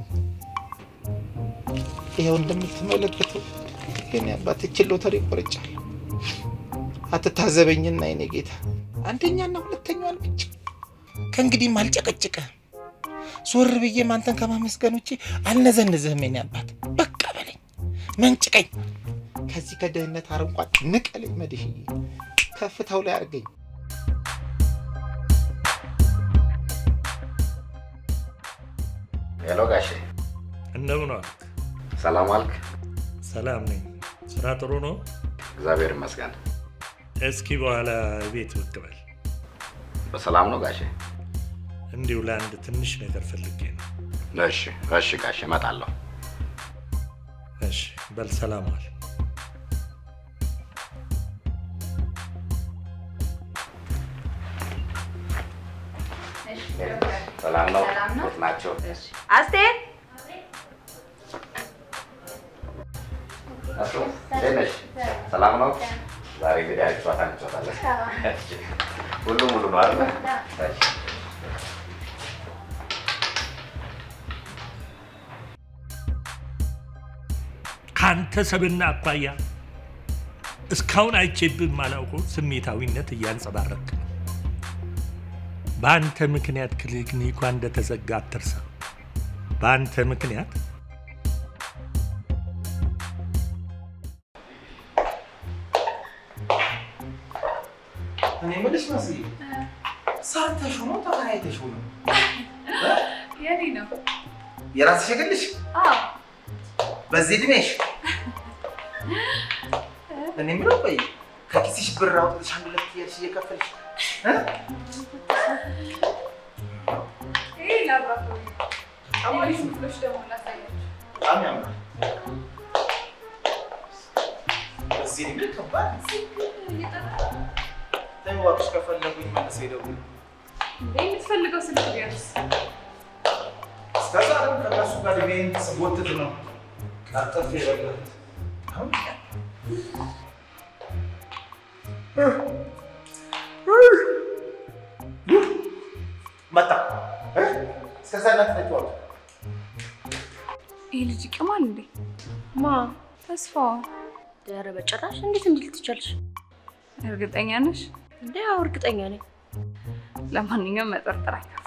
ይኸው እንደምትመለከተው የኔ አባት እችን ሎተሪ ቆርጫለሁ። አትታዘበኝና የኔ ጌታ አንደኛና ሁለተኛዋን ብቻ ከእንግዲህም አልጨቀጭቅህም። ዞር ብዬም አንተን ከማመስገን ውጭ አልነዘንዝህም። የኔ አባት በቃ በለኝ፣ መንጭቀኝ፣ ከዚህ ከድህነት አረንቋ ንቀለኝ። መድሽዬ ከፍታው ላይ አድርገኝ። ሄሎ ጋሼ፣ እንደምን ዋልክ? ሰላም አልክ? ሰላም ነኝ። ስራ ጥሩ ነው? እግዚአብሔር ይመስገን። እስኪ በኋላ ቤት ብቅ በል። በሰላም ነው ጋሼ? እንዲሁ ለአንድ ትንሽ ነገር ፈልጌ ነው። እሺ፣ እሺ ጋሼ፣ እመጣለሁ። እሺ፣ በል ሰላም ዋል። ሰላም ነው? ሰላም ነው? እንዴት ናቸው? አስቴር አቶ እንዴት ነሽ? ሰላም ነው? ዛሬ እንግዲህ አሪፍ ጨዋታ እንጫወታለን። እሺ፣ ሁሉም ሙሉ ነው አይደል? እሺ። ከአንተ ሰብና አኳያ እስካሁን አይቼብህ የማላውቀው ስሜታዊነት እያንጸባረቅ ነው። በአንተ ምክንያት ክሊኒኳ እንደተዘጋ አትርሳ። በአንተ ምክንያት እኔ የምልሽ መስዬ ሰርተሽው ነው ተከራይተሽው ነው? የኔ ነው። የራስሽ የግልሽ አዎ በዚህ እድሜሽ? እኔ የምለው ቆይ ከኪስሽ ብር አውጥተሽ አንድ ሁለት እያልሽ እየከፈልሽ እ? ይሄ ላብራቶሪ ሌሎች ክፍሎች ደግሞ ላሳያቸው። በጣም ያምራል። በዚህ እድሜ ከባድ ነው። ተይው እባክሽ፣ ከፈለጉኝ መልሰው ይደውሉ። እንዴ የምትፈልገው ስልክ ቢያንስ እስከዛ ደግሞ ከእነሱ ጋር እድሜን ስጎትት ነው ቀርጥፍ የበላሁት። አሁን መጣ እ? እስከዛ እናንተ ተጫወቱ። ይህ ልጅ ይቅማል እንዴ? ማ ተስፋዋ ኧረ በጭራሽ እንዴት እንዲህ ልትቻልሽ? እርግጠኛ ነሽ? እንዴ አዎ እርግጠኛ ነኝ። ለማንኛውም መጠርጠር አይከፋም።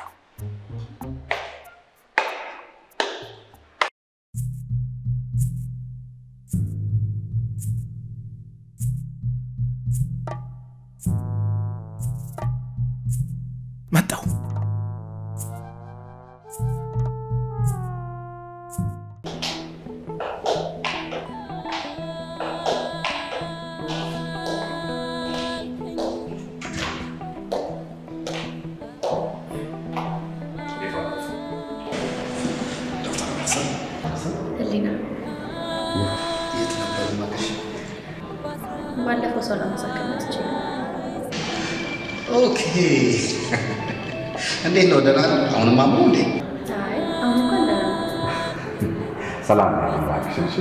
መጣሁ። ህሊና የት ነበር ማለሽ? ባለፈው ሰው ለመሳከም መጥቼ ነው። ኦኬ። እንዴት ነው? ደህና ነው? አሁንም አምሮ እንዴ? አይ አሁን እንኳን ደህና ነው። ሰላም ነው እባክሽ። እሺ፣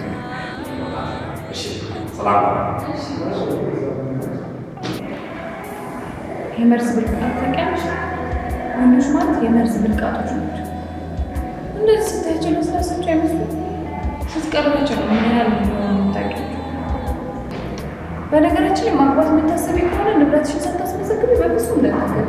እሺ፣ ሰላም ነው። የመርዝ ብልቃጥ ታውቂያለሽ? ወንዶች ማለት የመርዝ ብልቃጦች ናቸው። እንደዚህ ስታያቸው ለስላሳቸው አይመስሉም። ስትቀርባቸው ነው ምን ያህል እንደሆኑ የምታውቂያቸው። በነገራችን ላይ ማግባት የምታስቢ ከሆነ ንብረትሽን ሳታስመዘግቢ በፍጹም እንዳትገቢ።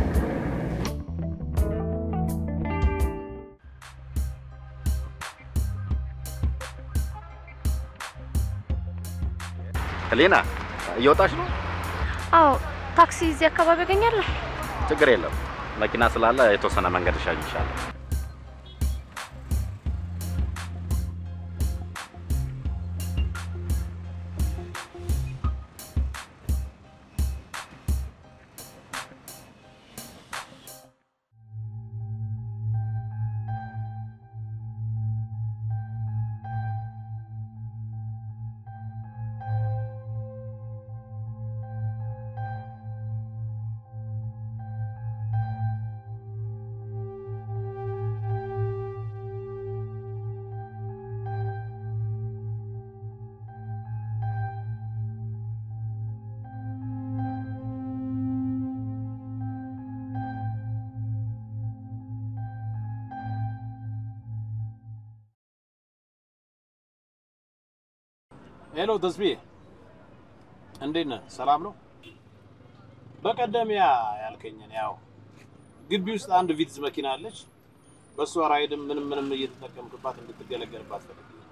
ህሊና እየወጣች ነው? አዎ ታክሲ እዚህ አካባቢ ያገኛለሁ። ችግር የለም። መኪና ስላለ የተወሰነ መንገድ እሻግርሻለሁ። ሄሎ ተስቢ፣ እንዴት ነህ? ሰላም ነው? በቀደም ያ ያልከኝን ያው ግቢ ውስጥ አንድ ቪትዝ መኪና አለች። በእሷ ራይድም ምንም ምንም እየተጠቀምክባት እንድትገለገልባት ፈልጌ ነው።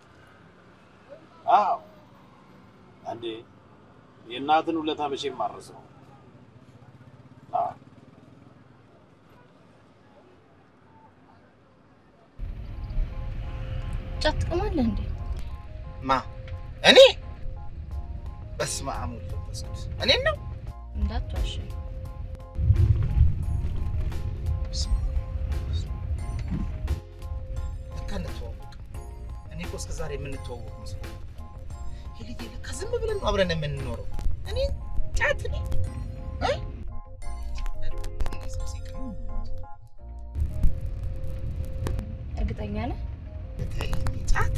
አዎ እንዴ የእናትን ውለታ መቼም ማረሰው። አዎ ጫት ትቅማለህ እንዴ? ማ እኔ በስመ አብ ወወልድ ወመንፈስ ቅዱስ እኔን ነው እንዳትዋሸኝ። ለካ እንተዋወቅ። እኔ እኮ እስከ ዛሬ የምንተዋወቅ መስሎኝ ሄልዬ፣ ለካ ዝም ብለን ነው አብረን የምንኖረው። እኔ ጫት እኔ እ? እርግጠኛ ነህ? ጫት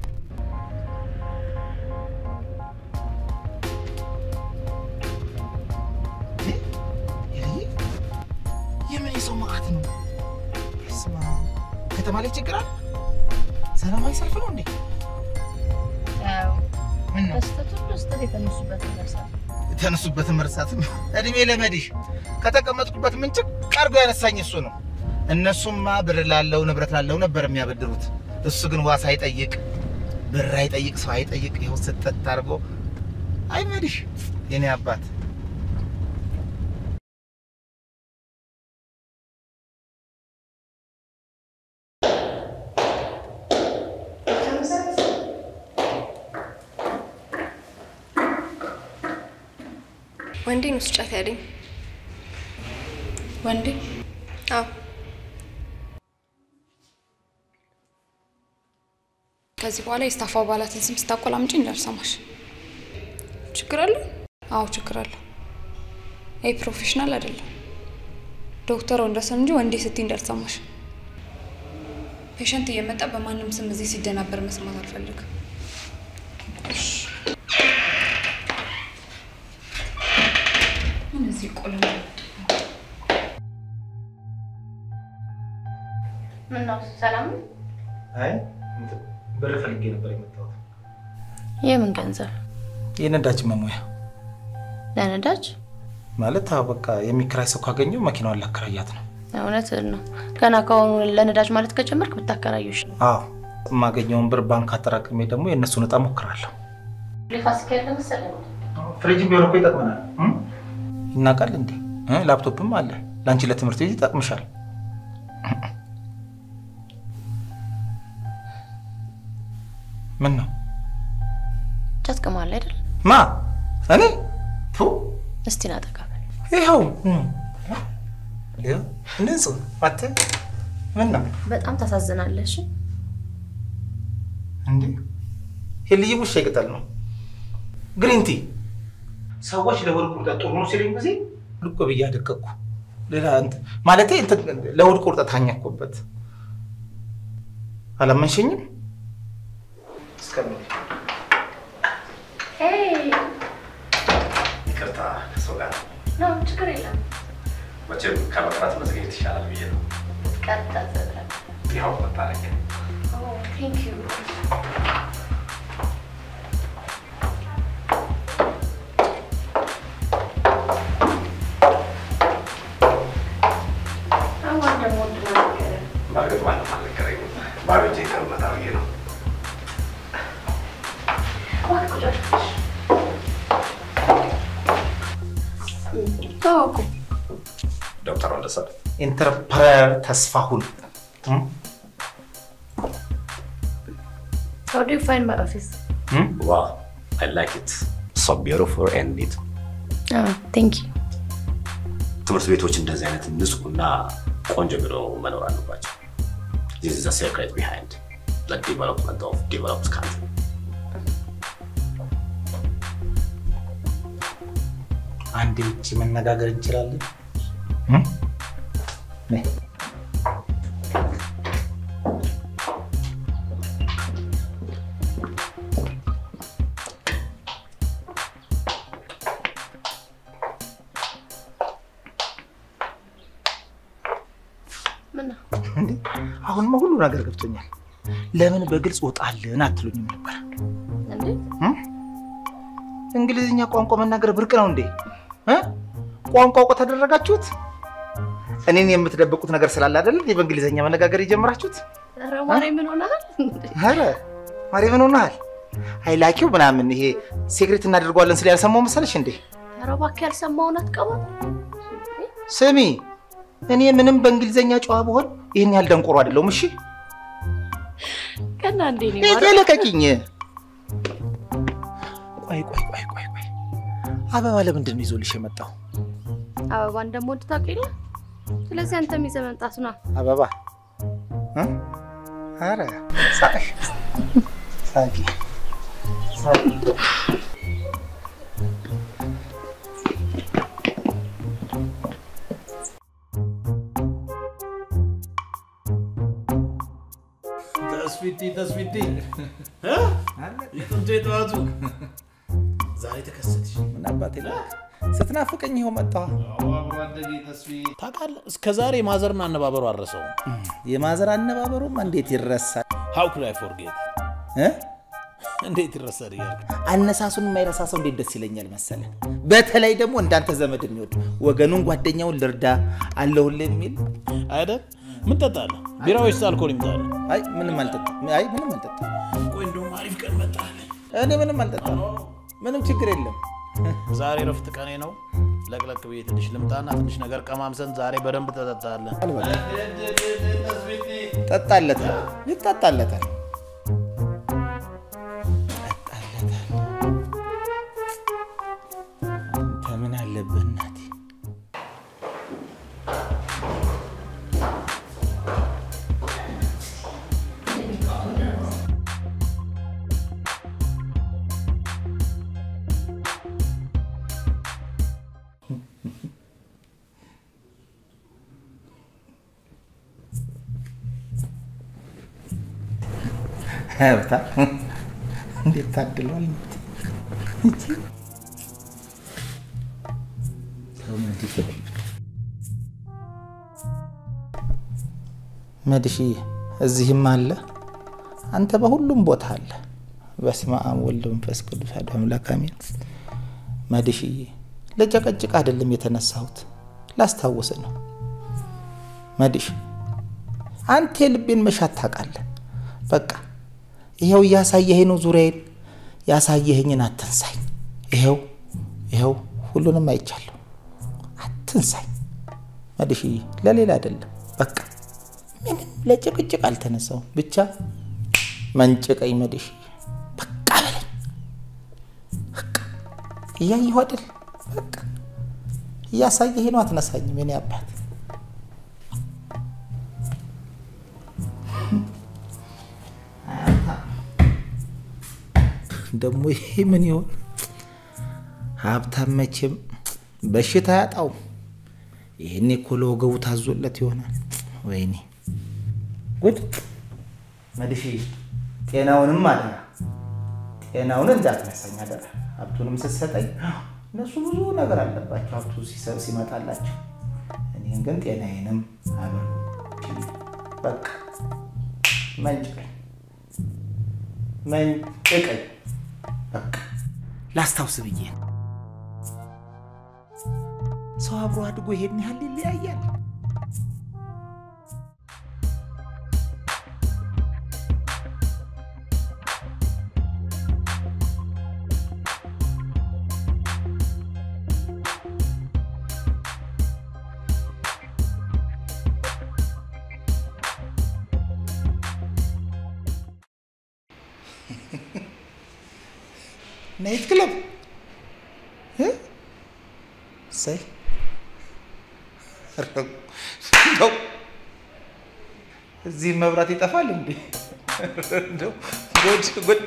ሄልዬ፣ የምን የሰው መዓት ነው? በስመ አብ። ከተማ ላይ ችግር አለ? ሰላማዊ ሰልፍ ነው እንዴ? ያው ምን ነው በስህተት ሁሉ ስህተት የተነሱበትን መርሳት። የተነሱበትን መርሳት እድሜ ለመዲህ ከተቀመጥኩበት ምንጭቅ አድርጎ ያነሳኝ እሱ ነው። እነሱማ ብር ላለው ንብረት ላለው ነበር የሚያበድሩት። እሱ ግን ዋስ አይጠይቅ፣ ብር አይጠይቅ፣ ሰው አይጠይቅ። ይኸው ስጠት አድርጎ አይ መዲህ የኔ አባት ወንዴ ነው ስጫት ያለኝ። ወንዴ? አዎ ከዚህ በኋላ የስታፍ አባላትን ስም ስታቆላምጪ እንዳልሰማሽ። ችግር አለ? አዎ ችግር አለ። ይህ ፕሮፌሽናል አይደለም። ዶክተር ወንደሰን እንጂ ወንዴ ስትይ እንዳልሰማሽ። ፔሸንት እየመጣ በማንም ስም እዚህ ሲደናበር መስማት አልፈልግም። ምን እዚህ ቆልም ምን ነው ሰላም ነው? አይ ብር ፈልጌ ነበር የመጣሁት። የምን ገንዘብ? የነዳጅ መሙያ ለነዳጅ? ማለት አዎ፣ በቃ የሚከራይ ሰው ካገኘው መኪናዋን ላከራያት ነው። እውነትህን ነው። ገና ከአሁኑ ለነዳጅ ማለት ከጀመርክ ብታከራዩሽ ነው። አዎ፣ የማገኘውን ብር ባንክ አጠራቅሜ ደግሞ የእነሱን እጣ ሞክራለሁ። ፋሲካ ያለ መሰለኝ። ፍሪጅ ቢሆን እኮ ይጠቅመናል። ይናቃል እንዴ? እ? ላፕቶፕም አለ። ለአንቺ ለትምህርት ቤት ይጠቅምሻል። ምን ነው ጫት ቅማል አይደል? ማ እኔ ቱ እስቲ ና ጠጋ በል። ይኸው ንጹህ አተ ምን ነው በጣም ታሳዝናለህ። እሺ እንዴ ሄልዬ ውሻ ይቅጠል ነው ግሪንቲ ሰዎች ለሆድ ቁርጠት ጥሩ ነው ሲሉኝ ጊዜ ልቆ ብዬ አደቀቅኩ። ሌላ እንትን ማለቴ እንትን ለሆድ ቁርጠት አኛኮበት አላመንሸኝም። እስከምን ይቅርታ ከሰው ጋር ነው ችግር የለም። መቼም ከመቅረት መዘግየት ይሻላል ብዬ ነው። ቀጥታ ዘብለን ይኸው መታረቅ ቴንክ ዩ በእርግጥ ማንም አልነገረኝም። ባዶ እጄን ከምመጣ ብዬ ነው። ታወቁ ዶክተር ወንደሰን ኢንተርፕረነር ተስፋሁን How do you find my office? ዋው አይ ላይክ ኢት ሶ ቢዩቲፉል ኤንድ ኒት። Oh, thank you. ትምህርት ቤቶች እንደዚህ አይነት ንጹህና ቆንጆ ቢሮ መኖር አለባቸው። ዚስ ኢዝ ዘ ሴክሬት ቢሃይንድ ዘ ዲቨሎፕመንት ኦፍ ዲቨሎፕድ ካንትሪ። አንድ ውጭ መነጋገር እንችላለን። ነይ። ምን ነው? እንዴ አሁንማ ሁሉ ነገር ገብቶኛል። ለምን በግልጽ ወጣልን አትሉኝም ነበር? እንዴት? እንግሊዝኛ ቋንቋ መናገር ብርቅ ነው እንዴ? እ? ቋንቋ እውቀት ተደረጋችሁት? እኔን የምትደብቁት ነገር ስላለ አይደል እንዴ በእንግሊዝኛ መነጋገር የጀመራችሁት? ኧረ ማሬ ምን ሆነሃል? ኧረ ማሬ ምን ሆነሃል? አይላኪው ምናምን ይሄ ሴክሬት እናደርገዋለን ስለ ያልሰማው መሰለሽ እንዴ? ኧረ እባክህ ያልሰማውን አትቀባም። ስሚ እኔ ምንም በእንግሊዝኛ ጨዋ ብሆን ይህን ያህል ደንቆሮ አይደለሁም። እሺ ቀና እንዴ ነው ልቀቂኝ። ቆይ ቆይ ቆይ ቆይ ቆይ አበባ ለምንድን ነው ይዞልሽ የመጣው? አበባ እንደምወድ ታውቅ የለ ስለዚህ አንተም ይዘህ መምጣቱ ነው አበባ እ? ኧረ ሳቅሽ ሳቂ ሳቂ ተስፊቲ ተስፊቲ እ? የጥንቱ የጠዋቱ ዛሬ ተከሰትሽ። ምን አባቴ ላክ ስትናፍቀኝ ይኸው መጣሁ። አብሮ አደጌ ተስፊ ታውቃለህ፣ እስከ ዛሬ ማዘርን አነባበሩ አረሰው። የማዘር አነባበሩማ እንዴት ይረሳል? ሀው ኩድ አይ ፎርጌት እ? እንዴት ይረሳል እያልኩ አነሳሱን የማይረሳ ሰው እንዴት ደስ ይለኛል መሰለ። በተለይ ደግሞ እንዳንተ ዘመድ የሚወድ ወገኑን ጓደኛውን ልርዳ አለሁልህ የሚል አይደል? ምን ጠጣለህ? ቢራ ወይስ አልኮል ይምጣልህ? አይ ምንም አልጠጣም። አይ ምንም አልጠጣም። ቆይ እንደውም አሪፍ ቀን መጣልህ። እኔ ምንም አልጠጣም። ምንም ችግር የለም። ዛሬ ረፍት ቀኔ ነው። ለቅለቅ ብዬ ትንሽ ልምጣና ትንሽ ነገር ቀማምሰን ዛሬ በደንብ ተጠጣለን። ጠጣለታል፣ ይጠጣለታል። አንተ ምን አለብህ እናቴ? ሀብታ እንዴት ታድሏል! መድሽዬ እዚህም አለ፣ አንተ በሁሉም ቦታ አለ። በስመ አብ ወልድ መንፈስ ቅዱስ አሐዱ አምላክ አሜን። መድሽዬ ለጨቀጭቅ አይደለም የተነሳሁት፣ ላስታውስ ነው። መድሽ አንተ የልቤን መሻት ታውቃለህ። በቃ ይኸው እያሳየኸኝ ነው ዙሪያዬን። ያሳየኸኝን አትንሳኝ። ይኸው ይኸው ሁሉንም አይቻለሁ። አትንሳኝ መድሽዬ፣ ለሌላ አይደለም። በቃ ምንም ለጭቅጭቅ አልተነሳውም። ብቻ መንጭቀኝ መድሽዬ፣ በቃ በለኝ። በቃ እያየሁ አይደል? በቃ እያሳየኸኝ ነው። አትነሳኝም የኔ አባት። ደግሞ ይሄ ምን ይሆን? ሀብታም መቼም በሽታ አያጣውም። ይህኔ እኮ ለወገቡ ታዞለት ይሆናል። ወይኔ ጉድ! መድሽ ጤናውንም አደራ፣ ጤናውን እንዳትነሳኝ አደራ። ሀብቱንም ስትሰጠኝ እነሱ ብዙ ነገር አለባቸው ሀብቱ ሲሰብ ሲመጣላቸው፣ እኔን ግን ጤናዬንም አበሉ። በቃ መንጭቀኝ መንጭቀኝ በቃ ላስታውስ ብዬ ነው። ሰው አብሮ አድጎ ይሄን ያህል ይለያያል። ናይት ክለብ እሰይ እንደው እዚህ መብራት ይጠፋል እንዴ? እንደው ጉድ ጉድ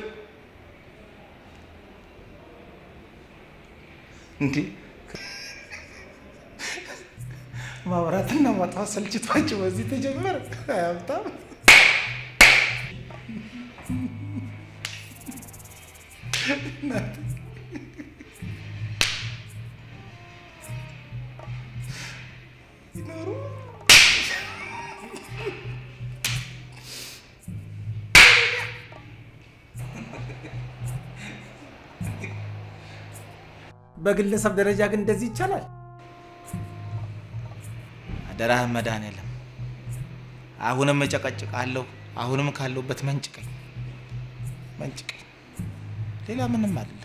እንዴ! ማብራትና ማጥፋት ሰልችቷቸው በዚህ ተጀመረ። ሀብታም ይኖሩ በግለሰብ ደረጃ ግን እንደዚህ ይቻላል? አደራህን መድኃኒዓለም፣ አሁንም እጨቀጭቃለሁ። አሁንም ካለሁበት መንጭቀኝ መንጭቀኝ። ሌላ ምንም አለ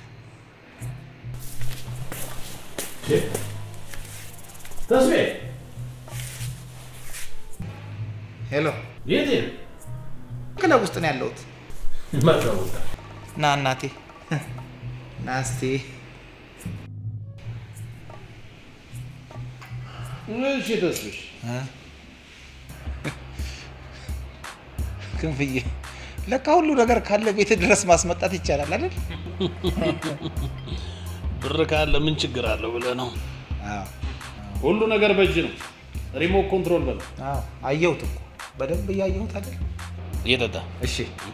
ተስቤ ሄሎ፣ የት ክለብ ውስጥ ነው ያለሁት። መጣሁ። ና እናቴ ና እስቲ እሺ ተስፍሽ ክንፍዬ፣ ለካ ሁሉ ነገር ካለ ቤት ድረስ ማስመጣት ይቻላል አይደል? ብር ካለ ምን ችግር አለው ብለህ ነው? ሁሉ ነገር በእጅ ነው። ሪሞት ኮንትሮል በለው። አዎ አየሁት እኮ በደንብ እያየሁት አይደል? እየጠጣ እሺ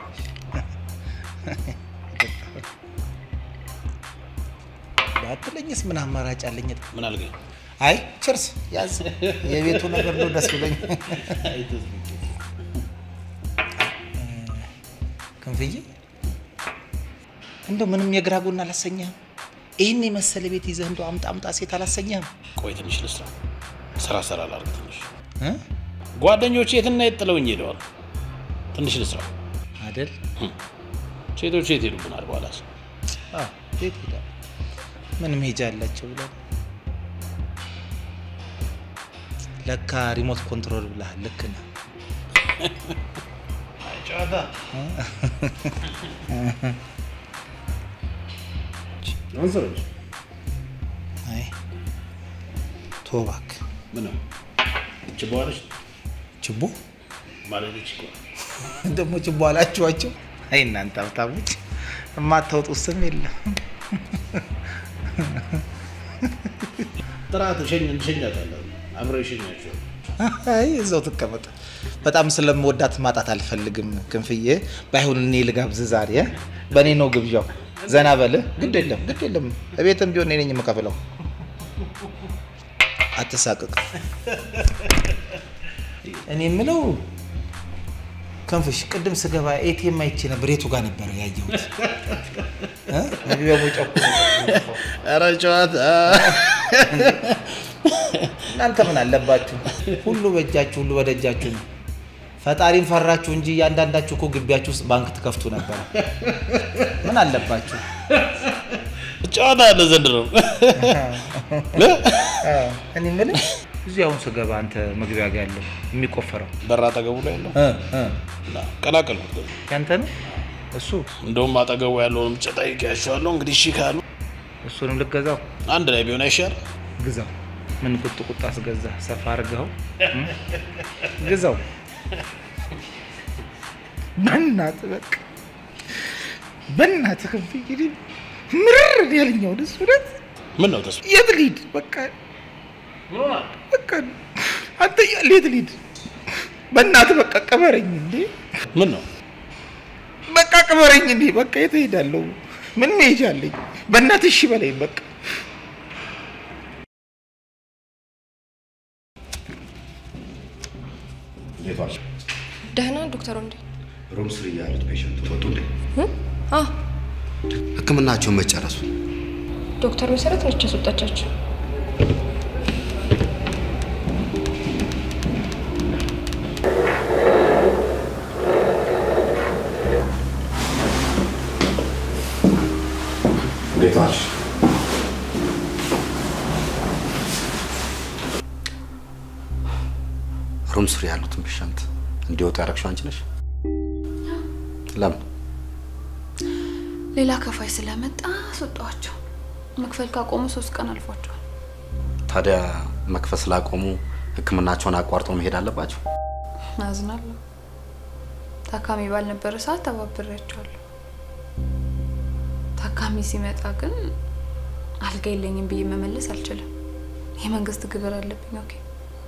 ባትለኝስ ምን አማራጭ አለኝ? ምን አልገኝ? አይ ችርስ ያዝ። የቤቱ ነገር ነው ደስ ብሎኝ። ክንፍዬ እንደው ምንም የግራ ጎን አላሰኘህም? ይህን የመሰለ ቤት ይዘህ እንደው አምጣ አምጣ ሴት አላሰኘህም? ቆይ ትንሽ ልስራ፣ ስራ ስራ ላድርግ ትንሽ። ጓደኞቼ የትና የት ጥለውኝ ሄደዋል። ትንሽ ልስራ አይደል? ሴቶች የት ሄዱብናል? በኋላስ አዎ ቤት ሄዳ ምን መሄጃ አላቸው ብለን ለካ ሪሞት ኮንትሮል ብለሃል። ልክ ነህ። ጨዋታ አንሰሮች አይ ተው እባክህ። ምን ችቦ አለች? ችቦ ማለት ችቦ ደግሞ ችቦ አላችኋቸው? አይ እናንተ ሀብታሞች የማታወጡት ስም የለም። ጥራት ሸኝ እንሸኛታለን። አብረው ይሸኛቸው። አይ እዛው ትቀመጥ። በጣም ስለምወዳት ማጣት አልፈልግም ክንፍዬ። ባይሆን እኔ ልጋብዝ ዛሬ። በእኔ ነው ግብዣው። ዘና በል። ግድ የለም ግድ የለም። እቤትም ቢሆን እኔ ነኝ የምከፍለው። አትሳቅቅ። እኔ የምለው ክንፍሽ፣ ቅድም ስገባ ኤቲኤም አይቼ ነበር። የቱ ጋር ነበር ያየሁት? እ? መግቢያው መውጫው እኮ ነው። ኧረ ጨዋታ እናንተ ምን አለባችሁ? ሁሉ በእጃችሁ፣ ሁሉ በደጃችሁ ነው። ፈጣሪን ፈራችሁ እንጂ እያንዳንዳችሁ እኮ ግቢያችሁ ውስጥ ባንክ ትከፍቱ ነበር። ምን አለባችሁ? ጨዋታ አለ ዘንድሮ። እኔ የምልህ እዚህ አሁን ስገባ አንተ መግቢያ ጋር ያለው የሚቆፈረው በር አጠገቡ ላይ ያለው ቀላቀልኩት። ደግሞ ያንተ ነው እሱ? እንደውም አጠገቡ ያለውን ብቻ ጠይቄያቸዋለሁ። እንግዲህ እሺ ካሉ እሱንም ልገዛው። አንድ ላይ ቢሆን አይሻልም? ግዛው። ምን ቁጥ ቁጥ አስገዛ? ሰፋ አድርገው ግዛው። በእናትህ በቃ በእናትህ ክንፍ እንግዲህ ምርር ያለኛው ደስ እውነት ምን ነው ተስፋ? የት ልሂድ? በቃ በቃ አንተ እያለ የት ልሂድ? በእናትህ በቃ ቅበረኝ እንዴ! ምን ነው በቃ ቅበረኝ እንዴ! በቃ የት እሄዳለሁ? ምን መሄጃ አለኝ? በእናትህ እሺ በለኝ በቃ እንዴት ዋልሽ? ደህና ዶክተር ወንዴ? ሩም ስር ያሉት ፔሸንት ወጡ እንዴ? አ ህክምናቸውን መጨረሱ ዶክተር መሰረት ነች ያስወጣቻቸው። እንዴት ዋልሽ? ሩም ስር ያሉትን ፔሸንት እንዲወጡ ያደረግሽው አንቺ ነሽ? ለምን? ሌላ ከፋይ ስለመጣ አስወጣኋቸው። መክፈል ካቆሙ ሶስት ቀን አልፏቸዋል። ታዲያ መክፈል ስላቆሙ ህክምናቸውን አቋርጠው መሄድ አለባቸው? አዝናለሁ። ታካሚ ባልነበረ ሰዓት ተባብሬያቸዋለሁ። ታካሚ ሲመጣ ግን አልጋ የለኝም ብዬ መመለስ አልችልም። የመንግስት ግብር አለብኝ። ኦኬ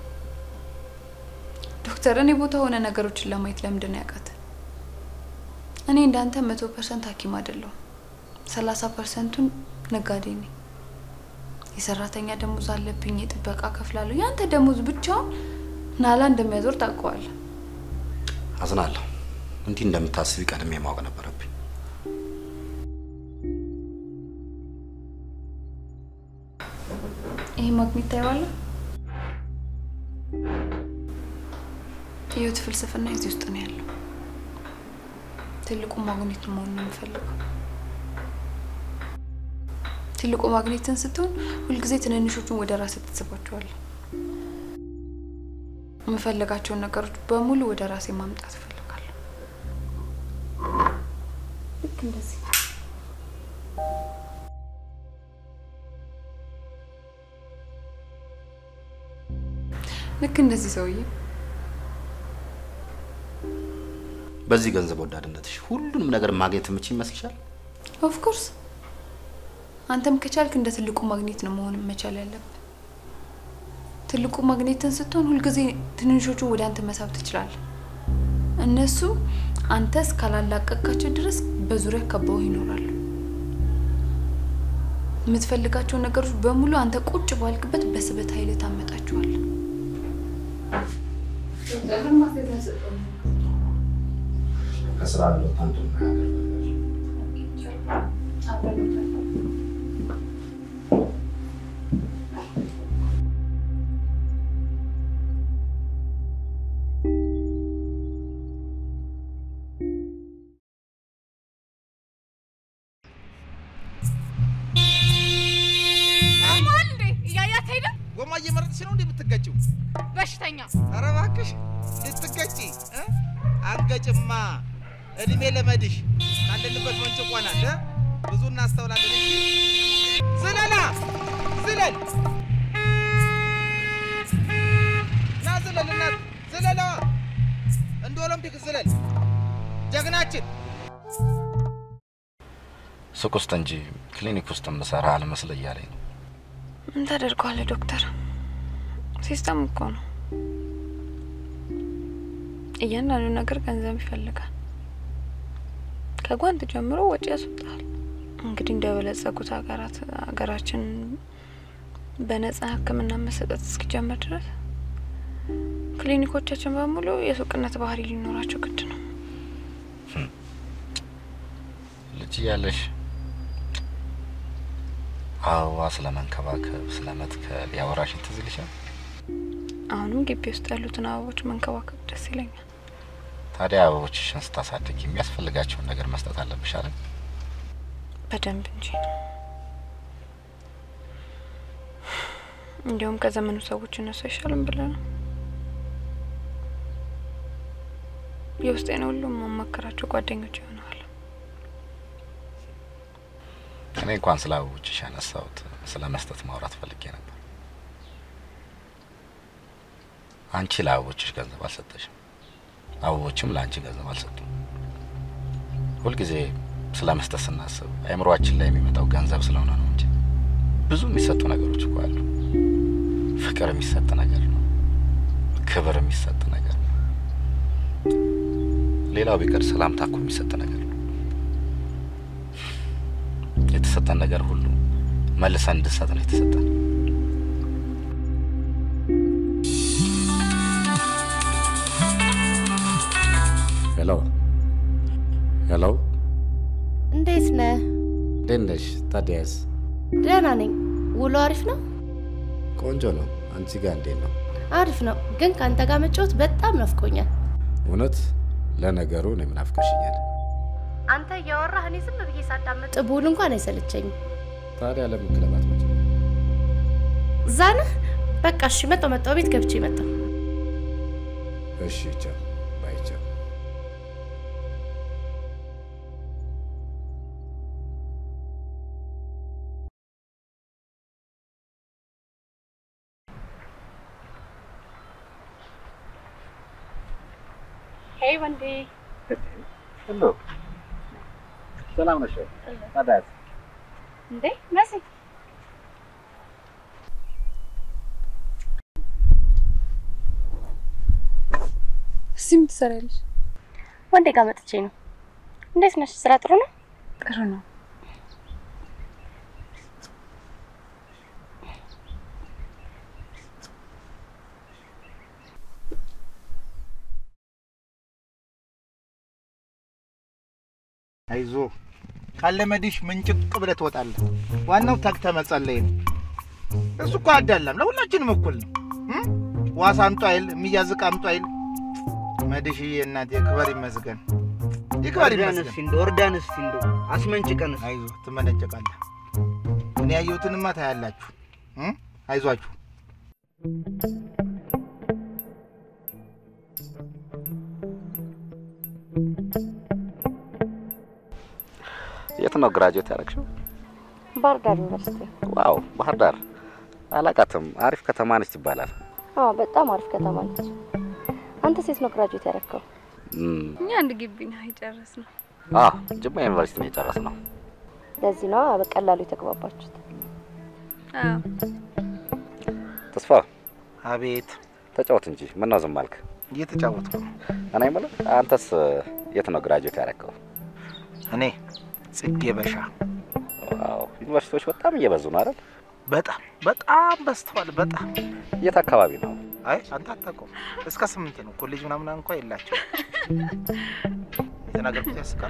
ዶክተር፣ እኔ ቦታ ሆነ ነገሮችን ለማየት ለምንድን ነው ያቃተ? እኔ እንዳንተ መቶ ፐርሰንት ሐኪም አይደለሁም። ሰላሳ ፐርሰንቱን ነጋዴ ነኝ። የሰራተኛ ደሞዝ አለብኝ፣ የጥበቃ ከፍላለሁ። ያንተ ደሞዝ ብቻውን ናላ እንደሚያዞር ታውቀዋለህ። አዝናለሁ። እንዲህ እንደምታስቢ ቀድሜ ማወቅ ነበረብኝ። ይሄ ማግኘት ታየዋለህ። ህይወት ፍልስፍና እዚህ ውስጥ ነው ያለው። ትልቁ ማግኔት መሆን ነው የምፈልገው። ትልቁ ማግኔትን ስትሆን ሁልጊዜ ትንንሾቹን ወደ ራስህ ትስባቸዋለህ። የምፈልጋቸውን ነገሮች በሙሉ ወደ ራሴ ማምጣት እፈልጋለሁ። ልክ እንደዚህ ልክ እንደዚህ ሰውዬ በዚህ ገንዘብ ወዳድነትሽ ሁሉንም ነገር ማግኘት የምችል ይመስልሻል? ኦፍኮርስ አንተም ከቻልክ እንደ ትልቁ ማግኔት ነው መሆን መቻል ያለብን። ትልቁ ማግኔትን ስትሆን ሁልጊዜ ትንንሾቹን ወደ አንተ መሳብ ትችላለህ። እነሱ አንተ እስካላላቀቃቸው ድረስ በዙሪያ ከበው ይኖራሉ። የምትፈልጋቸው ነገሮች በሙሉ አንተ ቁጭ ባልክበት በስበት ኃይል ታመጣቸዋል። ከስራ አለው አንዱ ቆሟል እንዴ? እያያት ሄደ። ጎማ እየመረጥሽ ነው እንዴ የምትገጭው? በሽተኛ ኧረ እባክሽ ልትገጪ እ? አንገጭማ እድሜ ለመድሽ ካለንበት መንጭቆናል እ? ብዙ እናስተውላለን እንጂ ዝለላ ዝለል ና ዝለል እናት ዝለላ እንደ ኦሎምፒክ ዝለል ጀግናችን ሱቅ ውስጥ እንጂ ክሊኒክ ውስጥ የምሰራ አልመስል እያለኝ ነው። ምን ታደርገዋለህ ዶክተር? ሲስተም እኮ ነው። እያንዳንዱ ነገር ገንዘብ ይፈልጋል። ከጓንት ጀምሮ ወጪ ያስወጣል። እንግዲህ እንደበለጸጉት ሀገራት ሀገራችን በነጻ ሕክምና መሰጠት እስኪጀመር ድረስ ክሊኒኮቻችን በሙሉ የሱቅነት ባህሪ ሊኖራቸው ግድ ነው። ልጅ እያለሽ አበባ ስለ መንከባከብ ስለ መትከል ያወራሽን ትዝ ይልሻል? አሁንም ግቢ ውስጥ ያሉትን አበቦች መንከባከብ ደስ ይለኛል። ታዲያ አበቦችሽን ስታሳድግ የሚያስፈልጋቸውን ነገር መስጠት አለብሽ አይደል? በደንብ እንጂ። እንዲሁም ከዘመኑ ሰዎች እነሱ አይሻልም ብለህ ነው። የውስጤን ሁሉም ማማከራቸው ጓደኞች ይሆናል። እኔ እንኳን ስለ አበቦችሽ ያነሳሁት ስለ መስጠት ማውራት ፈልጌ ነበር። አንቺ ለአበቦችሽ ገንዘብ አልሰጠሽም፣ አበቦችም ለአንቺ ገንዘብ አልሰጡም። ሁልጊዜ ስለ መስጠት ስናስብ አእምሯችን ላይ የሚመጣው ገንዘብ ስለሆነ ነው እንጂ ብዙ የሚሰጡ ነገሮች እኮ አሉ። ፍቅር የሚሰጥ ነገር ነው። ክብር የሚሰጥ ነገር ነው። ሌላው ቢቀር ሰላምታ እኮ የሚሰጥ ነገር ነው። የተሰጠን ነገር ሁሉ መልሰን እንድንሰጥ ነው የተሰጠን። ሄሎ ሄሎ፣ እንዴት ነህ? እንዴት ነሽ? ታዲያስ? ደህና ነኝ። ውሎ አሪፍ ነው? ቆንጆ ነው። አንቺ ጋር እንዴት ነው? አሪፍ ነው፣ ግን ከአንተ ጋር መጫወት በጣም ናፍቆኛል። እውነት? ለነገሩ እኔም ናፍቀሽኛል። አንተ እያወራህ እኔ ዝም ብዬ ሳዳመጥ ብውል እንኳን አይሰለቸኝም። ታዲያ ለምን ክለብ አትመጭም? እዛ ነህ? በቃ እሺ፣ መጣሁ መጣሁ፣ ቤት ገብቼ መጣሁ። እሺ፣ ቻው ባይ፣ ቻው። ሄይ ወንዴ፣ ሄሎ፣ ሰላም ነሽ? ታዲያስ? እንዴ መሲ፣ እዚህ ምን ትሰሪያለሽ? ወንዴ ጋር መጥቼ ነው። እንዴት ነሽ? ስራ ጥሩ ነው? ጥሩ ነው። አይዞ ካለመድሽ ምንጭቅ ብለህ ትወጣለህ። ዋናው ተግተህ መጸለይ ነው። እሱ እኮ አዳላም ለሁላችንም እኩል ነው። እም? ዋስ አምጡ አይል የሚያዝ ዕቃ አምጡ አይል። መድሽዬ እናቴ ክበር ይመስገን፣ ይክበር እርዳን ይመስገን። እስቲ እንደው እርዳን እስቲ እንደው አስመንጭቀን እስቲ። አይዞህ ትመነጨቃለህ። እኔ ያየሁትንማ ታያላችሁ። እም? አይዟችሁ። የት ነው ግራጁዌት ያደረግሽው? ባህር ዳር ዩኒቨርሲቲ። ዋው ባህር ዳር አላቃትም። አሪፍ ከተማ ነች ይባላል። አዎ በጣም አሪፍ ከተማ ነች። አንተ ሴት ነው ግራጁዌት ያደረከው? እኛ አንድ ግቢ ነው የጨረስነው። ጅማ ዩኒቨርሲቲ ነው የጨረስነው። ለዚህ ነው በቀላሉ የተግባባችሁት። አዎ ተስፋ አቤት። ተጫወት እንጂ ምነው ዝም አልክ? እየተጫወትኩ ነው። እኔ የምልህ አንተስ የት ነው ግራጁዌት ያደረከው? እኔ ጽጌ በሻ። ዋው ዩኒቨርሲቲዎች በጣም እየበዙ ነው አይደል? በጣም በጣም በዝተዋል። በጣም የት አካባቢ ነው? አይ አንተ አታውቀውም። እስከ ስምንት ነው። ኮሌጅ ምናምን እንኳ የላቸው። የተናገርኩት ያስቃል።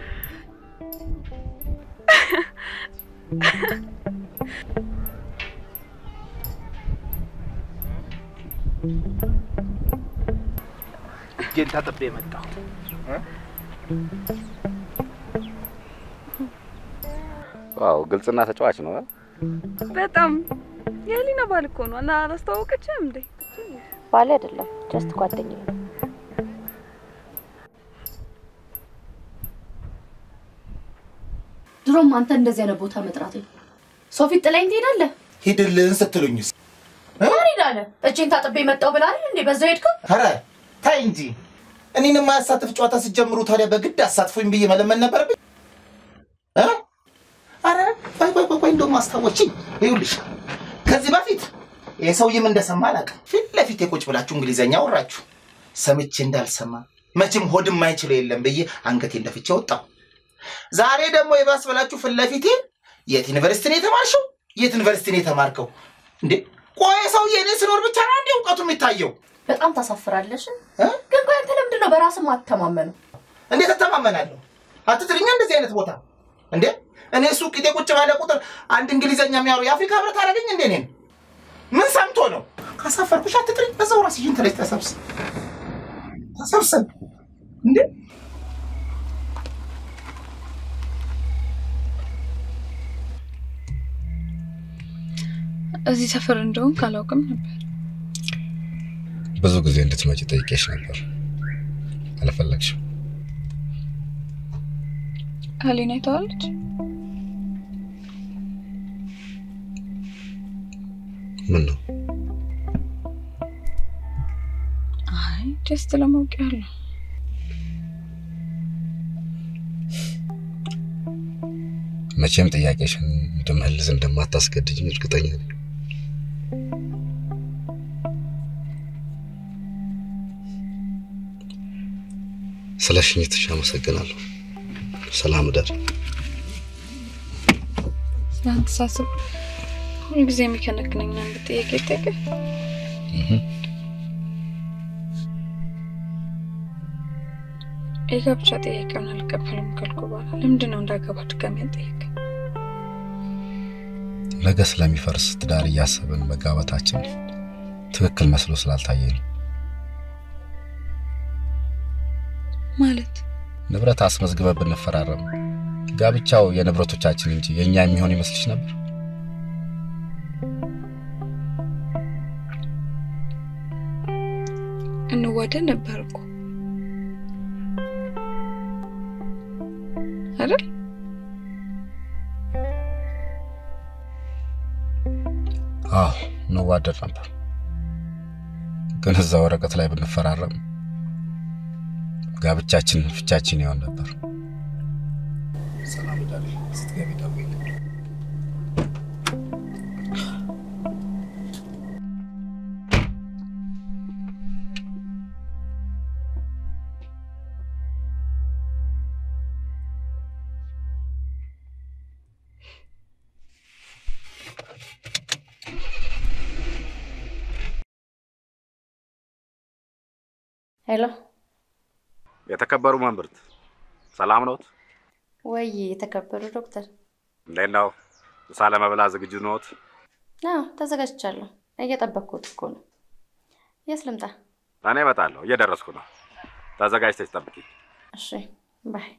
እጄን ታጥቤ የመጣሁ ዋው ግልጽና ተጫዋች ነው። አ? በጣም የሊና ባል እኮ ነው እና አላስተዋወቀችም እንዴ? ባሌ አይደለም ጀስት ጓደኛዬ ነው። ድሮም አንተ እንደዚህ አይነት ቦታ መጥራት ሰው ፊት ጥላኝ ትሄዳለህ። ሂድልን ስትሉኝስ? ማን ሄዳለ? እጄን ታጥቤ መጣው ብላ አይደል እንዴ በዛው ሄድከው? ኧረ ታይ እንጂ እኔን የማያሳትፍ ጨዋታ ስትጀምሩ ታዲያ በግድ አሳትፉኝ ብዬ መለመን ነበረብኝ? እ? ኧረ ቆይ ቆይ ቆይ ቆይ እንደውም አስታወችኝ። ይኸውልሽ ከዚህ በፊት ይህ ሰውዬም እንደሰማ አላውቅም። ፊት ለፊት የቁጭ ብላችሁ እንግሊዘኛ ወራችሁ ሰምቼ እንዳልሰማ መቼም ሆድ የማይችለው የለም ብዬ አንገቴን ደፍቼ ወጣሁ። ዛሬ ደግሞ የባስ ብላችሁ ፊት ለፊቴ የት ዩኒቨርሲቲ ነው የተማርሽው? የት ዩኒቨርሲቲ ነው የተማርከው? እንዴ ቆይ ሰውዬ እኔ ስኖር ብቻ ነው እንዴ እውቀቱ የሚታየው? በጣም ታሳፍራለሽ። ግን ቆይ አንተ ለምንድን ነው በራስህ ማትተማመነው? እንዴት እተማመናለሁ? አትጥልኛ እንደዚህ አይነት ቦታ እንዴ እኔ ሱቅ ቂጤ ቁጭ ባለ ቁጥር አንድ እንግሊዘኛ የሚያወሩ የአፍሪካ ህብረት አደረገኝ እንዴ እኔን? ምን ሰምቶ ነው? ካሳፈርኩሽ አትጥሪኝ። በዛው ራስሽን ተለሽ ተሰብስብ ተሰብስብ እንዴ እዚህ ሰፈር እንደሆን ካላውቅም ነበር። ብዙ ጊዜ እንድትመጪ ጠይቄሽ ነበር፣ አልፈለግሽም። አሊና አይተዋለች? ምን ነው አይ ጀስት ለማወቅ ያህል ነው። መቼም ጥያቄሽን እንድመልስ እንደማታስገድጅኝ እርግጠኛ ነኝ። ስለ ሽኝትሽ አመሰግናለሁ። ሰላም እደር። ስለአንተ ሳስብ ሁልጊዜ የሚከነክነኝ አንድ ጥያቄ ጠይቅህ። የጋብቻ ጥያቄውን አልቀበልም ካልኩ በኋላ ለምንድን ነው እንዳገባ ድጋሚ ያልጠየቀኝ? ነገ ስለሚፈርስ ትዳር እያሰብን መጋባታችን ትክክል መስሎ ስላልታየኝ ነው። ማለት ንብረት አስመዝግበ ብንፈራረም ጋብቻው የንብረቶቻችን እንጂ የእኛ የሚሆን ይመስልሽ ነበር? እንዋደድ ነበር እኮ አይደል? አዎ እንዋደድ ነበር፣ ግን እዛ ወረቀት ላይ ብንፈራረም ጋብቻችን ፍቻችን ይሆን ነበር። ሰላም ዳሪ ስትገቢ ደውይልኝ። ሄሎ የተከበሩ መምህርት ሰላም ኖት? ወይ የተከበሩ ዶክተር። እንዴት ነው? ምሳ ለመብላት ዝግጁ ኖት? አዎ ተዘጋጅቻለሁ። እየጠበቅኩት እኮ ነው። የት ልምጣ? እኔ እመጣለሁ፣ እየደረስኩ ነው። ተዘጋጅተሽ ጠብቂኝ። እሺ ባይ።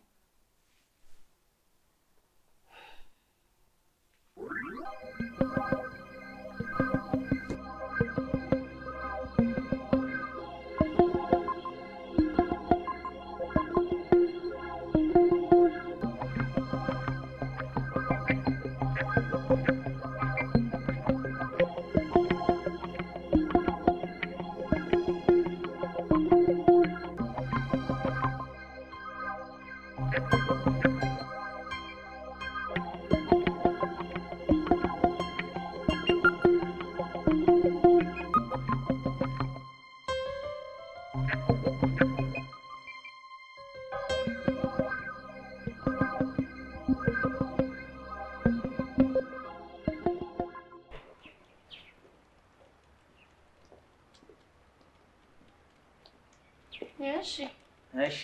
እሺ እሺ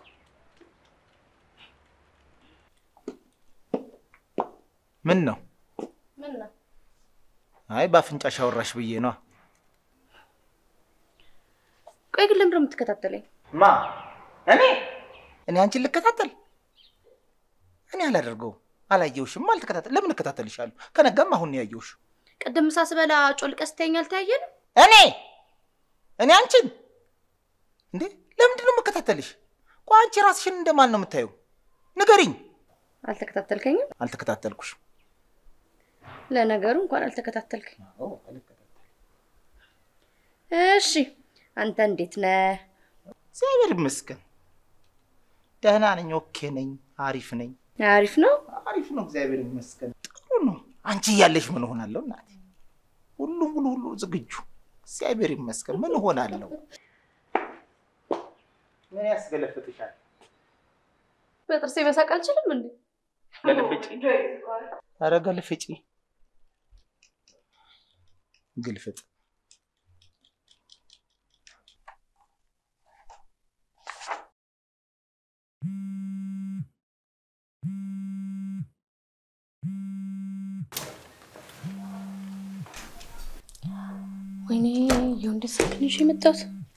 ምን ነው? ምን ነው? አይ በአፍንጫሽ አወራሽ ብዬ ነዋ። ቆይ ግን ለምንድን ነው የምትከታተለኝ? ማ እኔ እኔ አንቺን ልከታተል? እኔ አላደርገውም። አላየውሽም፣ አልተከታተል። ለምን እከታተልሻለሁ? ከነጋም አሁን ነው ያየውሽ። ቅድም ምሳ ስበላ ጮልቀህ ስተኸኝ አልተያየንም? እኔ እኔ አንቺን እንዴ ለምንድን ነው የምከታተልሽ? ቆይ አንቺ ራስሽን እንደማን ነው የምታየው? ንገሪኝ። አልተከታተልከኝም? አልተከታተልኩሽም። ለነገሩ እንኳን አልተከታተልከኝ። እሺ አንተ እንዴት ነህ? እግዚአብሔር ይመስገን ደህና ነኝ። ኦኬ ነኝ። አሪፍ ነኝ። አሪፍ ነው። አሪፍ ነው። እግዚአብሔር ይመስገን ጥሩ ነው። አንቺ እያለሽ ምን እሆናለሁ እናቴ? ሁሉም ሁሉ ሁሉ ዝግጁ። እግዚአብሔር ይመስገን ምን እሆናለሁ? ምን ያስገለፍጥሻል? በጥርሴ መሳቅ አልችልም እንዴ? ገልፍጪ። ኧረ ገልፍጪ። ግልፍጥ ወይኔ የወንድ ስልክ ነው ይዤ የመጣሁት።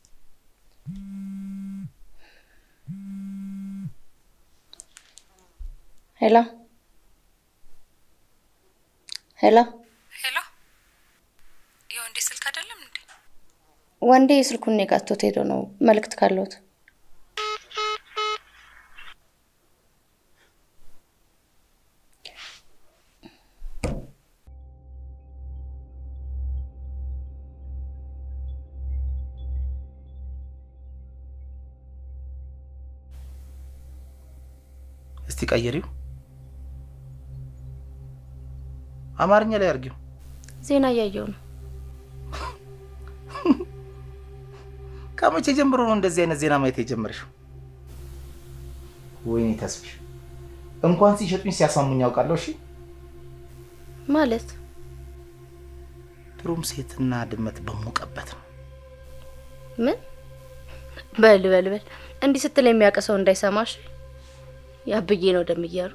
ሄሎ ሄሎ፣ ሄሎ፣ የወንዴ ስልክ አይደለም እንዴ? ወንዴ ስልኩን እኔ ጋር ትቶት ሄዶ ነው መልእክት ካለሁት። እስቲ ቀይሪው፣ አማርኛ ላይ አርጊው። ዜና እያየው ነው። ከመቼ ጀምሮ ነው እንደዚህ አይነት ዜና ማየት የጀመርሽው? ወይኔ ተስፍሽ፣ እንኳን ሲሸጡኝ ሲያሳሙኝ ያውቃለሁ። እሺ ማለት ድሮም ሴትና ድመት በሞቀበት ነው። ምን? በል በል በል፣ እንዲህ ስትል የሚያውቅ ሰው እንዳይሰማሽ። ያብዬ ነው ደም እያሉ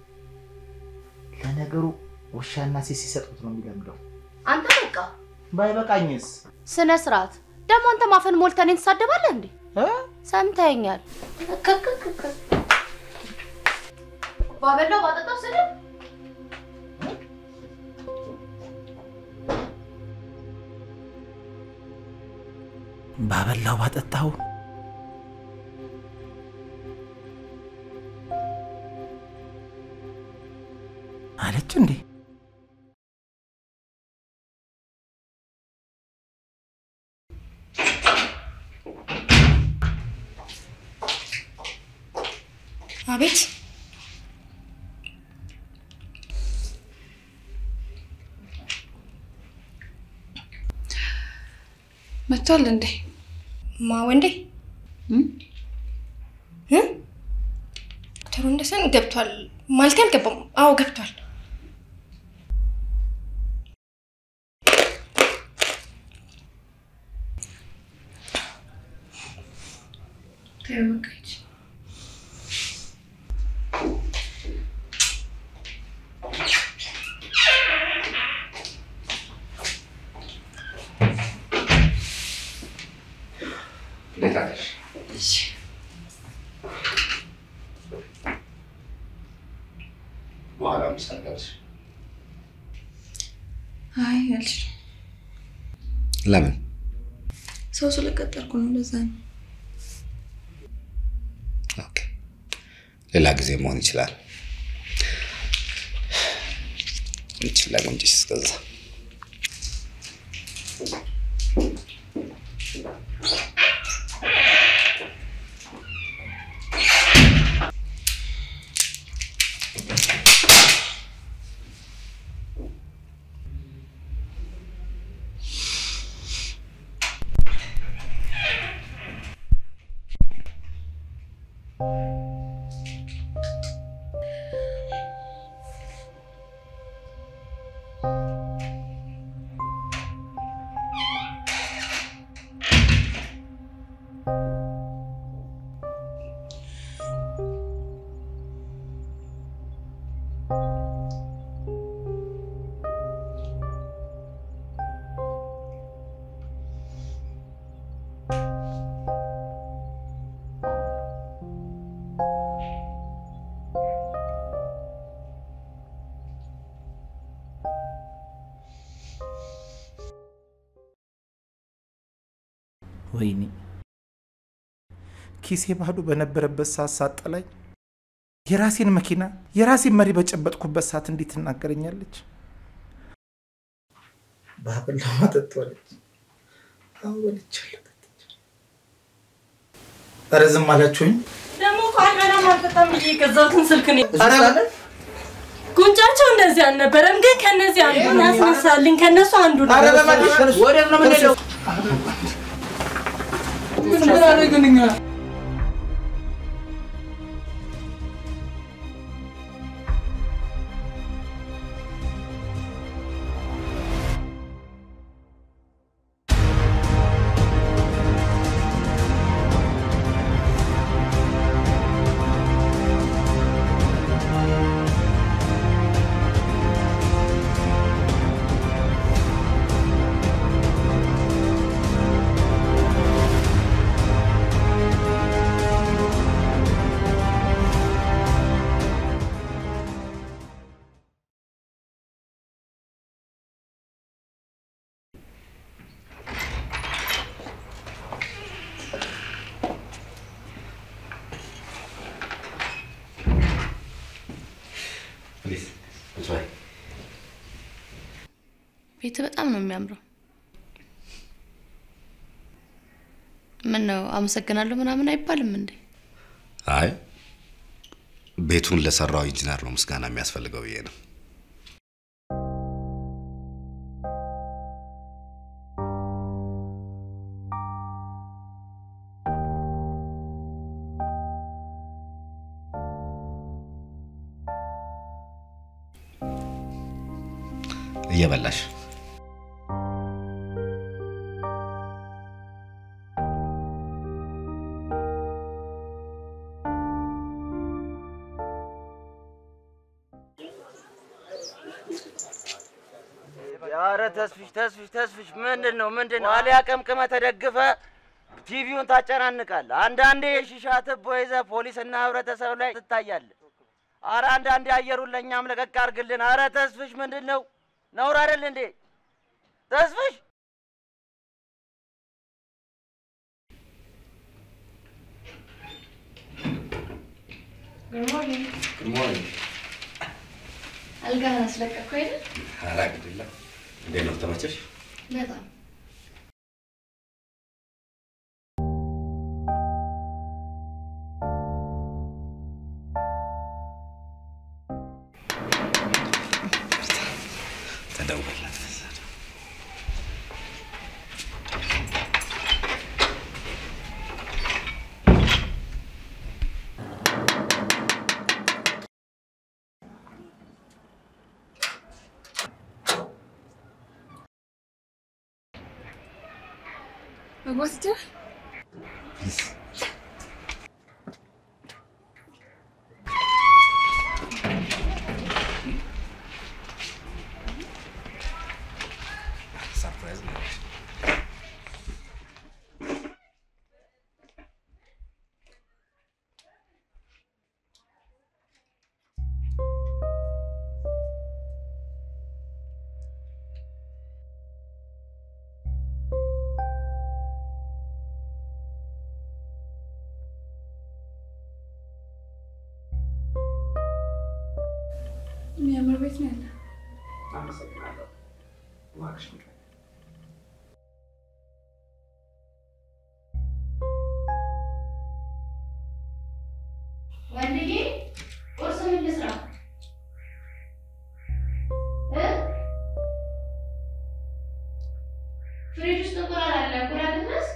ለነገሩ ውሻና ሴት ሲሰጡት ነው የሚለምደው። አንተ በቃ ባይበቃኝስ? ስነ ስርዓት ደግሞ አንተ ማፈን ሞልተህ እኔን ትሳደባለህ እንዴ? ሰምተኸኛል? ባበላው ባጠጣው ስድብ ባበላው ባጠጣው አለች እንዴ? አቤት መጥቷል እንዴ? ማ ወንዴ እ ዶክተር ወንደሰን ገብቷል ማለት አልገባም። አዎ ገብቷል። ተይው በቃ ሂጂ። እንዴት አለሽ? በኋላ ምሳ ልጋብዝሽ። አይ አልችልም። ለምን? ሰው ስለቀጠርኩ ነው። ለዛ ነው። ኦኬ፣ ሌላ ጊዜ መሆን ይችላል። እንችላ እንጂ እስከዛ ወይኔ ኪሴ ባዶ በነበረበት ሰዓት ሳጠላኝ የራሴን መኪና የራሴን መሪ በጨበጥኩበት ሰዓት እንዴት ትናገረኛለች? ባብል ለማጠጧለች አሁን በልቻለሁ። ኧረ ዝም አላችሁኝ? ደግሞ እኮ አልበላም አልጠጣም ብዬ የገዛሁትን ስልክ ነው የገዛሁት። ጉንጫቸው እንደዚህ አልነበረም፣ ግን ከነዚህ አንዱ ያስነሳልኝ። ከነሱ አንዱ ነው። ኧረ በእናትሽ ወዴት ነው የምንሄደው? ምን አደረግን እኛ? ቤት በጣም ነው የሚያምረው። ምን ነው አመሰግናለሁ ምናምን አይባልም እንዴ? አይ ቤቱን ለሰራው ኢንጂነር ነው ምስጋና የሚያስፈልገው ብዬ ነው። እየበላሽ ኧረ ተስፍሽ ተስፍሽ ተስፍሽ ምንድን ነው ምንድን ነው? አሊያ ቀምቅመ ተደግፈ ቲቪውን ታጨናንቃለህ። አንዳንዴ የሺሻ ትቦ ይዘህ ፖሊስና ህብረተሰብ ላይ ትታያለህ። ኧረ አንዳንዴ አየሩን ለእኛም ለቀቅ አድርግልን። ኧረ ተስፍሽ ምንድን ነው? ነውር አይደል እንዴ ተስፍሽ? አልጋህን አስለቀቅኩ አይደል? ኧረ ግድላ እንዴት ነው ተመቸሽ? በጣም ተደውልላት። መግባት ይችላል? ሰርፕራይዝ ነው። የሚያምር ቤት ነው ያለ። አመሰግናለሁ። እባክሽ ወንድዬ ቁርስ ምን ልስራ እ? ፍሪጅ ውስጥ እንቁላል አለ። እንቁላል ልትመስ?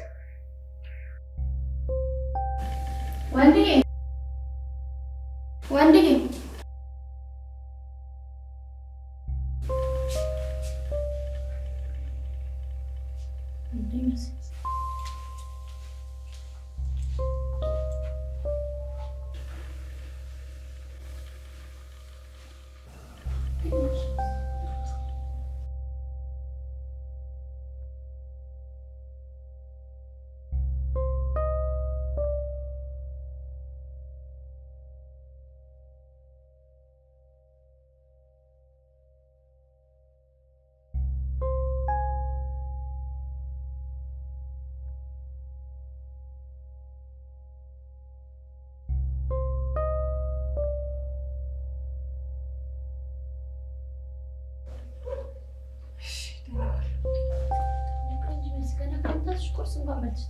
ወንድዬ ወንድዬ ቁርስ እንኳን በልች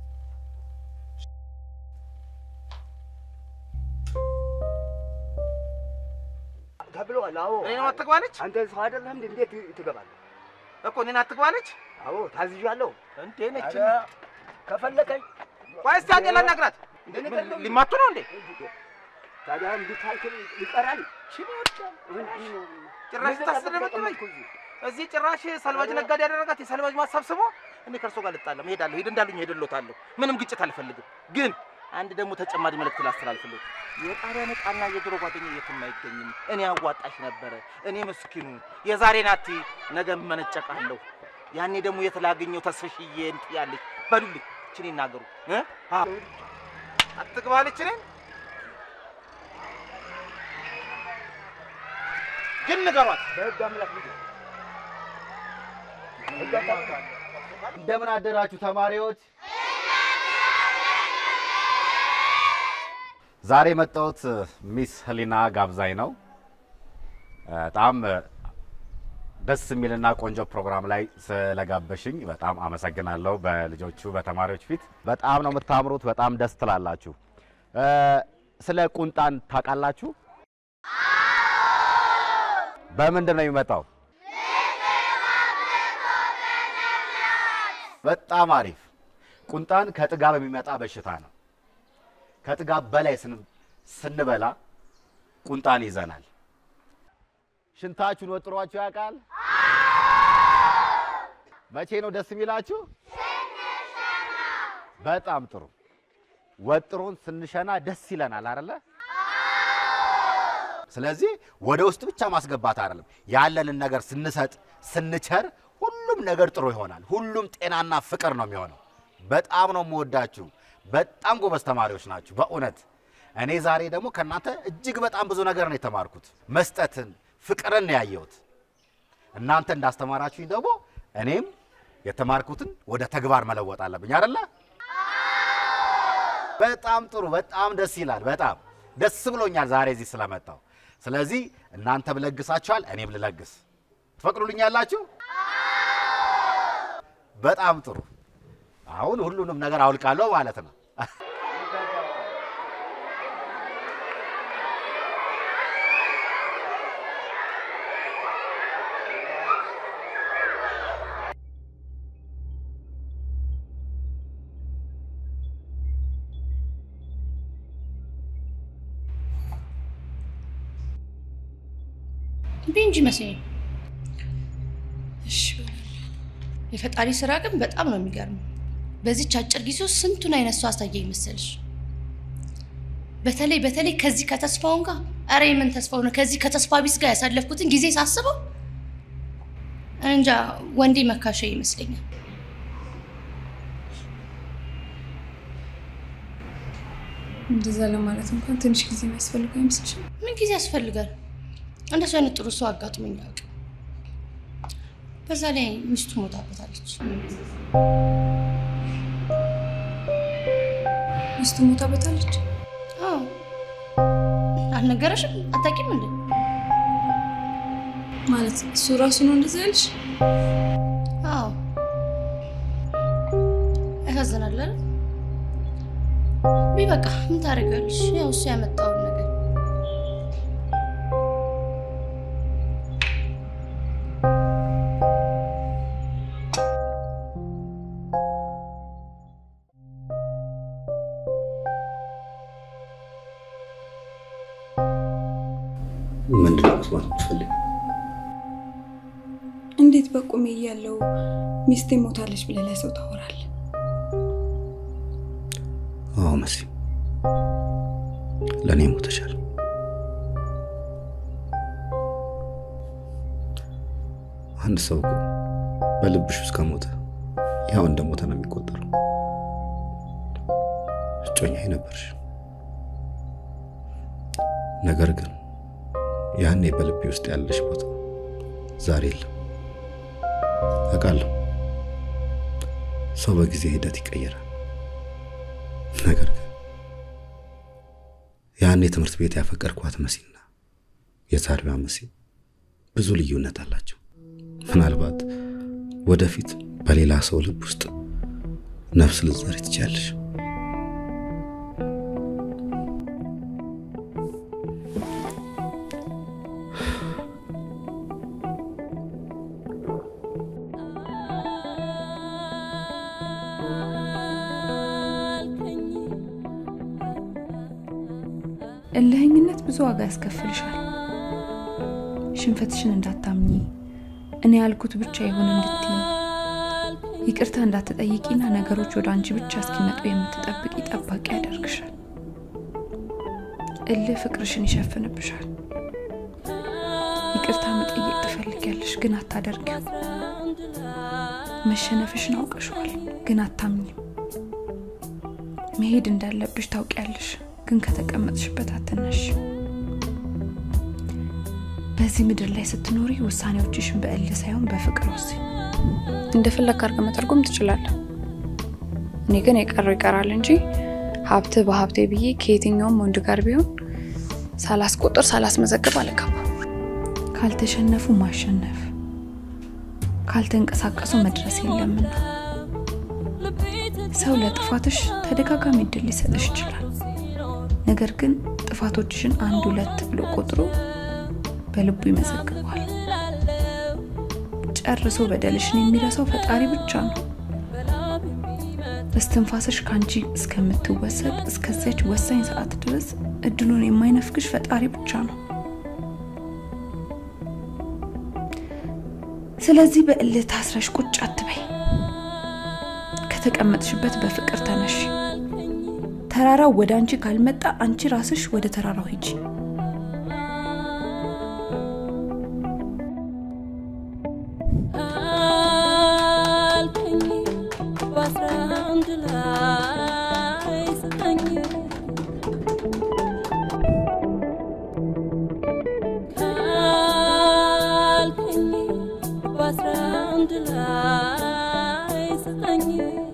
ተብለዋል። አዎ እኔን አትግባለች። አንተ ሰው አይደለህም እንዴ? እንዴት ትገባለህ? እኮ እኔን አትግባለች። አዎ ታዝዣለሁ። እንዴ ነች ኧረ፣ ከፈለከኝ ቆይ እስቲ አንዴ ላናግራት። ምን ሊማቱ ነው እንዴ? ታዲያ እንዲህ ካልክ ይቀራል። ጭራሽ ታስደበድበኝ። እዚህ ጭራሽ ሰልባጅ ነጋዴ ያደረጋት የሰልባጅ ማሳብስቦ እኔ ከእርሶ ጋር ልጣለም እሄዳለሁ። ሂድ እንዳሉኝ ሄድሎታለሁ። ምንም ግጭት አልፈልግም። ግን አንድ ደግሞ ተጨማሪ መልእክት ላስተላልፍልዎት። የጣሪያ ነጣና የድሮ ጓደኛ የትም አይገኝም። እኔ አዋጣሽ ነበረ። እኔ ምስኪኑ የዛሬ ናቲ ነገ መነጨቃለሁ። ያኔ ደግሞ የት ላገኘው ተስፍሽዬ እንትን ያለች በሉልኝ። እችን ይናገሩ እ? አዎ። አትግባለች እኔን ግን ንገሯት። በህግ አምላክ ልጅ እንደምን አደራችሁ ተማሪዎች? ዛሬ የመጣሁት ሚስ ህሊና ጋብዛኝ ነው። በጣም ደስ የሚልና ቆንጆ ፕሮግራም ላይ ስለጋበሽኝ በጣም አመሰግናለሁ። በልጆቹ በተማሪዎች ፊት በጣም ነው የምታምሩት። በጣም ደስ ትላላችሁ። እ፣ ስለ ቁንጣን ታውቃላችሁ? በምንድን ነው የሚመጣው? በጣም አሪፍ። ቁንጣን ከጥጋብ የሚመጣ በሽታ ነው። ከጥጋብ በላይ ስን- ስንበላ ቁንጣን ይዘናል። ሽንታችሁን ወጥሯችሁ ያውቃል? መቼ ነው ደስ የሚላችሁ? በጣም ጥሩ። ወጥሮን ስንሸና ደስ ይለናል አይደለ? ስለዚህ ወደ ውስጥ ብቻ ማስገባት አይደለም፣ ያለንን ነገር ስንሰጥ ስንቸር ሁሉም ነገር ጥሩ ይሆናል። ሁሉም ጤናና ፍቅር ነው የሚሆነው። በጣም ነው የምወዳችሁ። በጣም ጎበዝ ተማሪዎች ናችሁ በእውነት። እኔ ዛሬ ደግሞ ከእናንተ እጅግ በጣም ብዙ ነገር ነው የተማርኩት። መስጠትን፣ ፍቅርን ነው ያየሁት። እናንተ እንዳስተማራችሁኝ ደግሞ እኔም የተማርኩትን ወደ ተግባር መለወጥ አለብኝ አይደለ? በጣም ጥሩ። በጣም ደስ ይላል። በጣም ደስ ብሎኛል ዛሬ እዚህ ስለመጣው። ስለዚህ እናንተም ለግሳችኋል፣ እኔም ልለግስ። ትፈቅዱልኛላችሁ? በጣም ጥሩ። አሁን ሁሉንም ነገር አውልቃለሁ ማለት ነው። እምቢ እንጂ መሰለኝ። እሺ የፈጣሪ ስራ ግን በጣም ነው የሚገርመው። በዚች አጭር ጊዜ ውስጥ ስንቱን አይነት ሰው አሳየኝ መሰልሽ። በተለይ በተለይ ከዚህ ከተስፋውን ጋር ኧረ የምን ተስፋው ነው ከዚህ ከተስፋ ቢስ ጋር ያሳለፍኩትን ጊዜ ሳስበው እንጃ ወንዴ መካሻ ይመስለኛል። እንደዛ ለማለት እንኳን ትንሽ ጊዜ የሚያስፈልገው አይመስልሽም? ምን ጊዜ ያስፈልጋል? እንደሱ አይነት ጥሩ ሰው አጋጥሞኝ አያውቅም። በዛ ላይ ሚስቱ ሞታበታለች። ሚስቱ ሞታበታለች? አዎ። አልነገረሽም? አታውቂም እንዴ? ማለት እሱ ራሱ ነው እንደዛ ያልሽ? አዎ። ያሳዝናል አይደል? ውይ በቃ ምን ታደርጊያለሽ? ያው እሱ ያመጣውን ነገር ምንድን ነው መስማት የምትፈልግ? እንዴት በቁሜ እያለው ሚስቴ ሞታለች ብለህ ለሰው ታወራለህ? አዎ መሲ፣ ለእኔ ሞተሻል። አንድ ሰው እኮ በልብሽ ውስጥ ከሞተ ያው እንደ ሞተ ነው የሚቆጠረው። እጮኛዬ ነበርሽ። ነገር ግን ያኔ በልቤ ውስጥ ያለሽ ቦታ ዛሬ የለም። አውቃለሁ ሰው በጊዜ ሂደት ይቀየራል። ነገር ግን ያኔ ትምህርት ቤት ያፈቀርኳት መሲና የዛሬዋ መሲ ብዙ ልዩነት አላቸው። ምናልባት ወደፊት በሌላ ሰው ልብ ውስጥ ነፍስ ልትዘሪ ትችያለሽ። እልህኝነት ብዙ ዋጋ ያስከፍልሻል። ሽንፈትሽን እንዳታምኚ፣ እኔ ያልኩት ብቻ ይሁን እንድትይ፣ ይቅርታ እንዳትጠይቂና ነገሮች ወደ አንቺ ብቻ እስኪመጡ የምትጠብቂ ጠባቂ ያደርግሻል። እልህ ፍቅርሽን ይሸፍንብሻል። ይቅርታ መጠየቅ ትፈልጊያለሽ፣ ግን አታደርጊም። መሸነፍሽን አውቀሽዋል፣ ግን አታምኝም። መሄድ እንዳለብሽ ታውቂያለሽ፣ ግን ከተቀመጥሽበት አትነሽ። በዚህ ምድር ላይ ስትኖሪ ውሳኔዎችሽን በእልህ ሳይሆን በፍቅር ወስኝ። እንደፈለግ አድርገህ መተርጎም ትችላለህ። እኔ ግን የቀረው ይቀራል እንጂ ሀብት በሀብቴ ብዬ ከየትኛውም ወንድ ጋር ቢሆን ሳላስቆጥር ሳላስመዘግብ አልገባም። ካልተሸነፉ ማሸነፍ፣ ካልተንቀሳቀሱ መድረስ የለምና ሰው ለጥፋትሽ ተደጋጋሚ እድል ሊሰጥሽ ይችላል። ነገር ግን ጥፋቶችሽን አንድ ሁለት ብሎ ቆጥሮ በልቡ ይመዘግበዋል። ጨርሶ በደልሽን የሚረሳው ፈጣሪ ብቻ ነው። እስትንፋስሽ ከአንቺ እስከምትወሰድ እስከዚያች ወሳኝ ሰዓት ድረስ እድሉን የማይነፍግሽ ፈጣሪ ብቻ ነው። ስለዚህ በእልህ ታስረሽ ቁጭ አትበይ። ከተቀመጥሽበት በፍቅር ተነሽ። ተራራው ወደ አንቺ ካልመጣ አንቺ ራስሽ ወደ ተራራው ሂጂ። አልከኝ በአስራ አንድ ላይ ስጠኝ ካልከኝ በአስራ አንድ ላይ ስጠኝ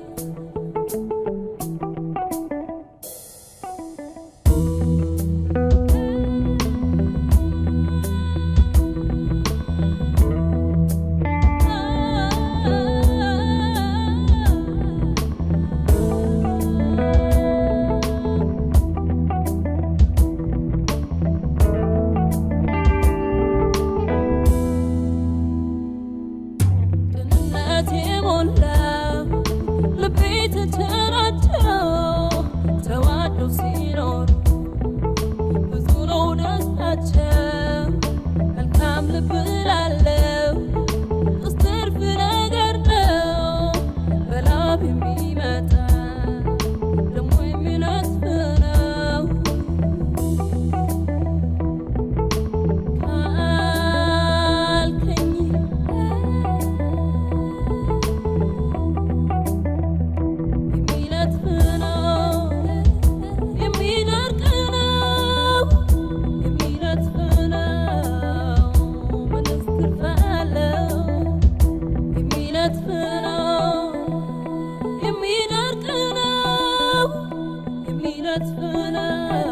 ቅንነት የሞላው ልቤ ተቸራቸው ተዋደው ሲኖሩ ብዙ ነው ደስታቸው መልካም ልብ ላለው ውስጥ ትርፍ ነገር ነው በላብ የሚመጣ ደግሞ የሚነጥፍ ነው ካልከኝ የሚነጥፍ ነው የሚደርቅ ነው የሚነጥፍ ነው ምንስ ትርፍ አለው የሚነጥፍ ነው የሚደርቅ ነው የሚነጥፍ ነው